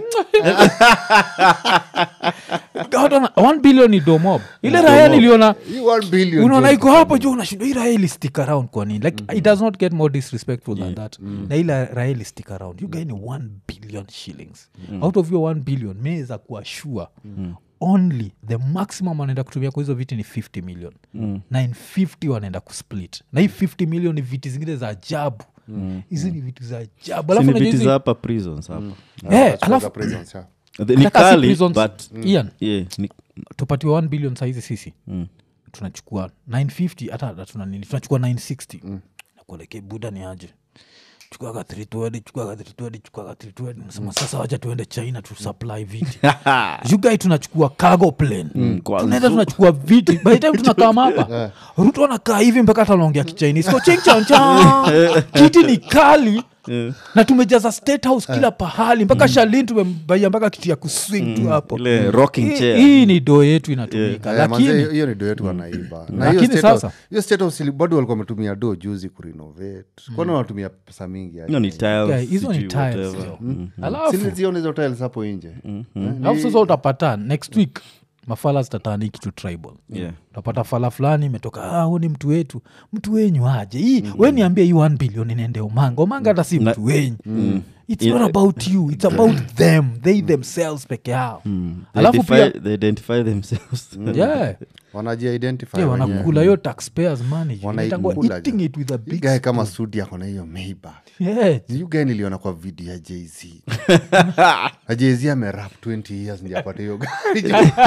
God, ona- one billion ni domob ile raya niliona You one billion unaona jo. iko hapo juu unashindwa hii raha ili stick around kwa nini like it does not get more disrespectful than that na ile raha ili stick around you guy ni 1 billion shillings out of your 1 billion meweza kuwa sure only the maximum wanaenda kutumia kwa hizo viti ni 50 million na in 50 wanaenda kusplit na hii 50 million ni viti zingine za ajabu hizi ni vitu za ajabu alafu sini unajua viti hizi- za hapa prisons hapa Eh, That's for alafu- the presence, yeah. The- ni Hata si kali prisons- but Ian, yeah, ni, tupatiwa 1 billion saizi sisi tunachukua 950 hata hata tuna nini tunachukua 960 mm. nakuelekea buda ni aje chukuaga 320 chukuaga 320 chukuaga 320 nasema sasa wacha tuende china tu supply viti yugai tunachukua cargo plane kwanza. tunaenda tunachukua viti by the time tunakaa hapa ruto anakaa hivi mpaka hata anaongea kichinese Ko ching chang chang. kiti ni kali na tumejaza state house kila pahali mpaka shalin tumembaia mpaka kiti ya kuswing tu hapo ile rocking hii, chair hii ni doo yetu inatumika Eh, manze, lakini hiyo ni do yetu wanaiba na Lakini hiyo state sasa- house- hiyo state house ili- bado walikuwa wametumia do juzi kurenovate kwani wanatumia pesa mingi aje? hiyo ni tiles, Yeah, hizo ni sijui tiles, whatever. yo. Mm. alafu Sili zione hizo tiles hapo nje Eh, alafu sasa utapata next week mafala zitatani kitu tribal Yeah. utapata fala fulani imetoka ah, huu ni mtu wetu mtu wenyu aje hii we niambie hii 1 billion inaende omanga omanga hata si mtu wenyu its Yeah. not about you its about them they themselves peke yao They, alafu pia defy, they identify themselves yeah, wanajiidentify yeah, wenyewe. wanakula hiyo taxpayers money Wanaikula Inaitangwa jo. eating it with a Hii big guy kama sudi ako na hiyo meiba yeah. yugae niliona kwa video ya jz na jz amerap 20 years ndi apate hiyo gari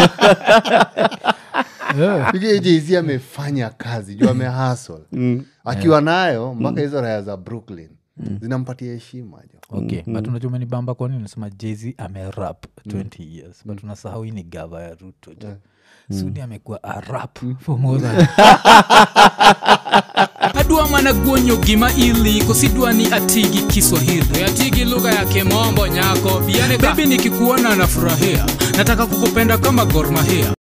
Yeah. Yugae jz amefanya kazi juu amehasl akiwa nayo mpaka hizo raya za brooklyn zinampatia heshima jo okay but unajua umenibamba kwani nasema jezi amerap 20 years but unasahau hii ni gava ya ruto jo sudi amekuwa arap for more than adwa mana guonyo gima ili kosidwa ni atigi kiswahili atigi lugha ya kimombo nyako bebi nikikuona nafurahia nataka kukupenda kama gormahia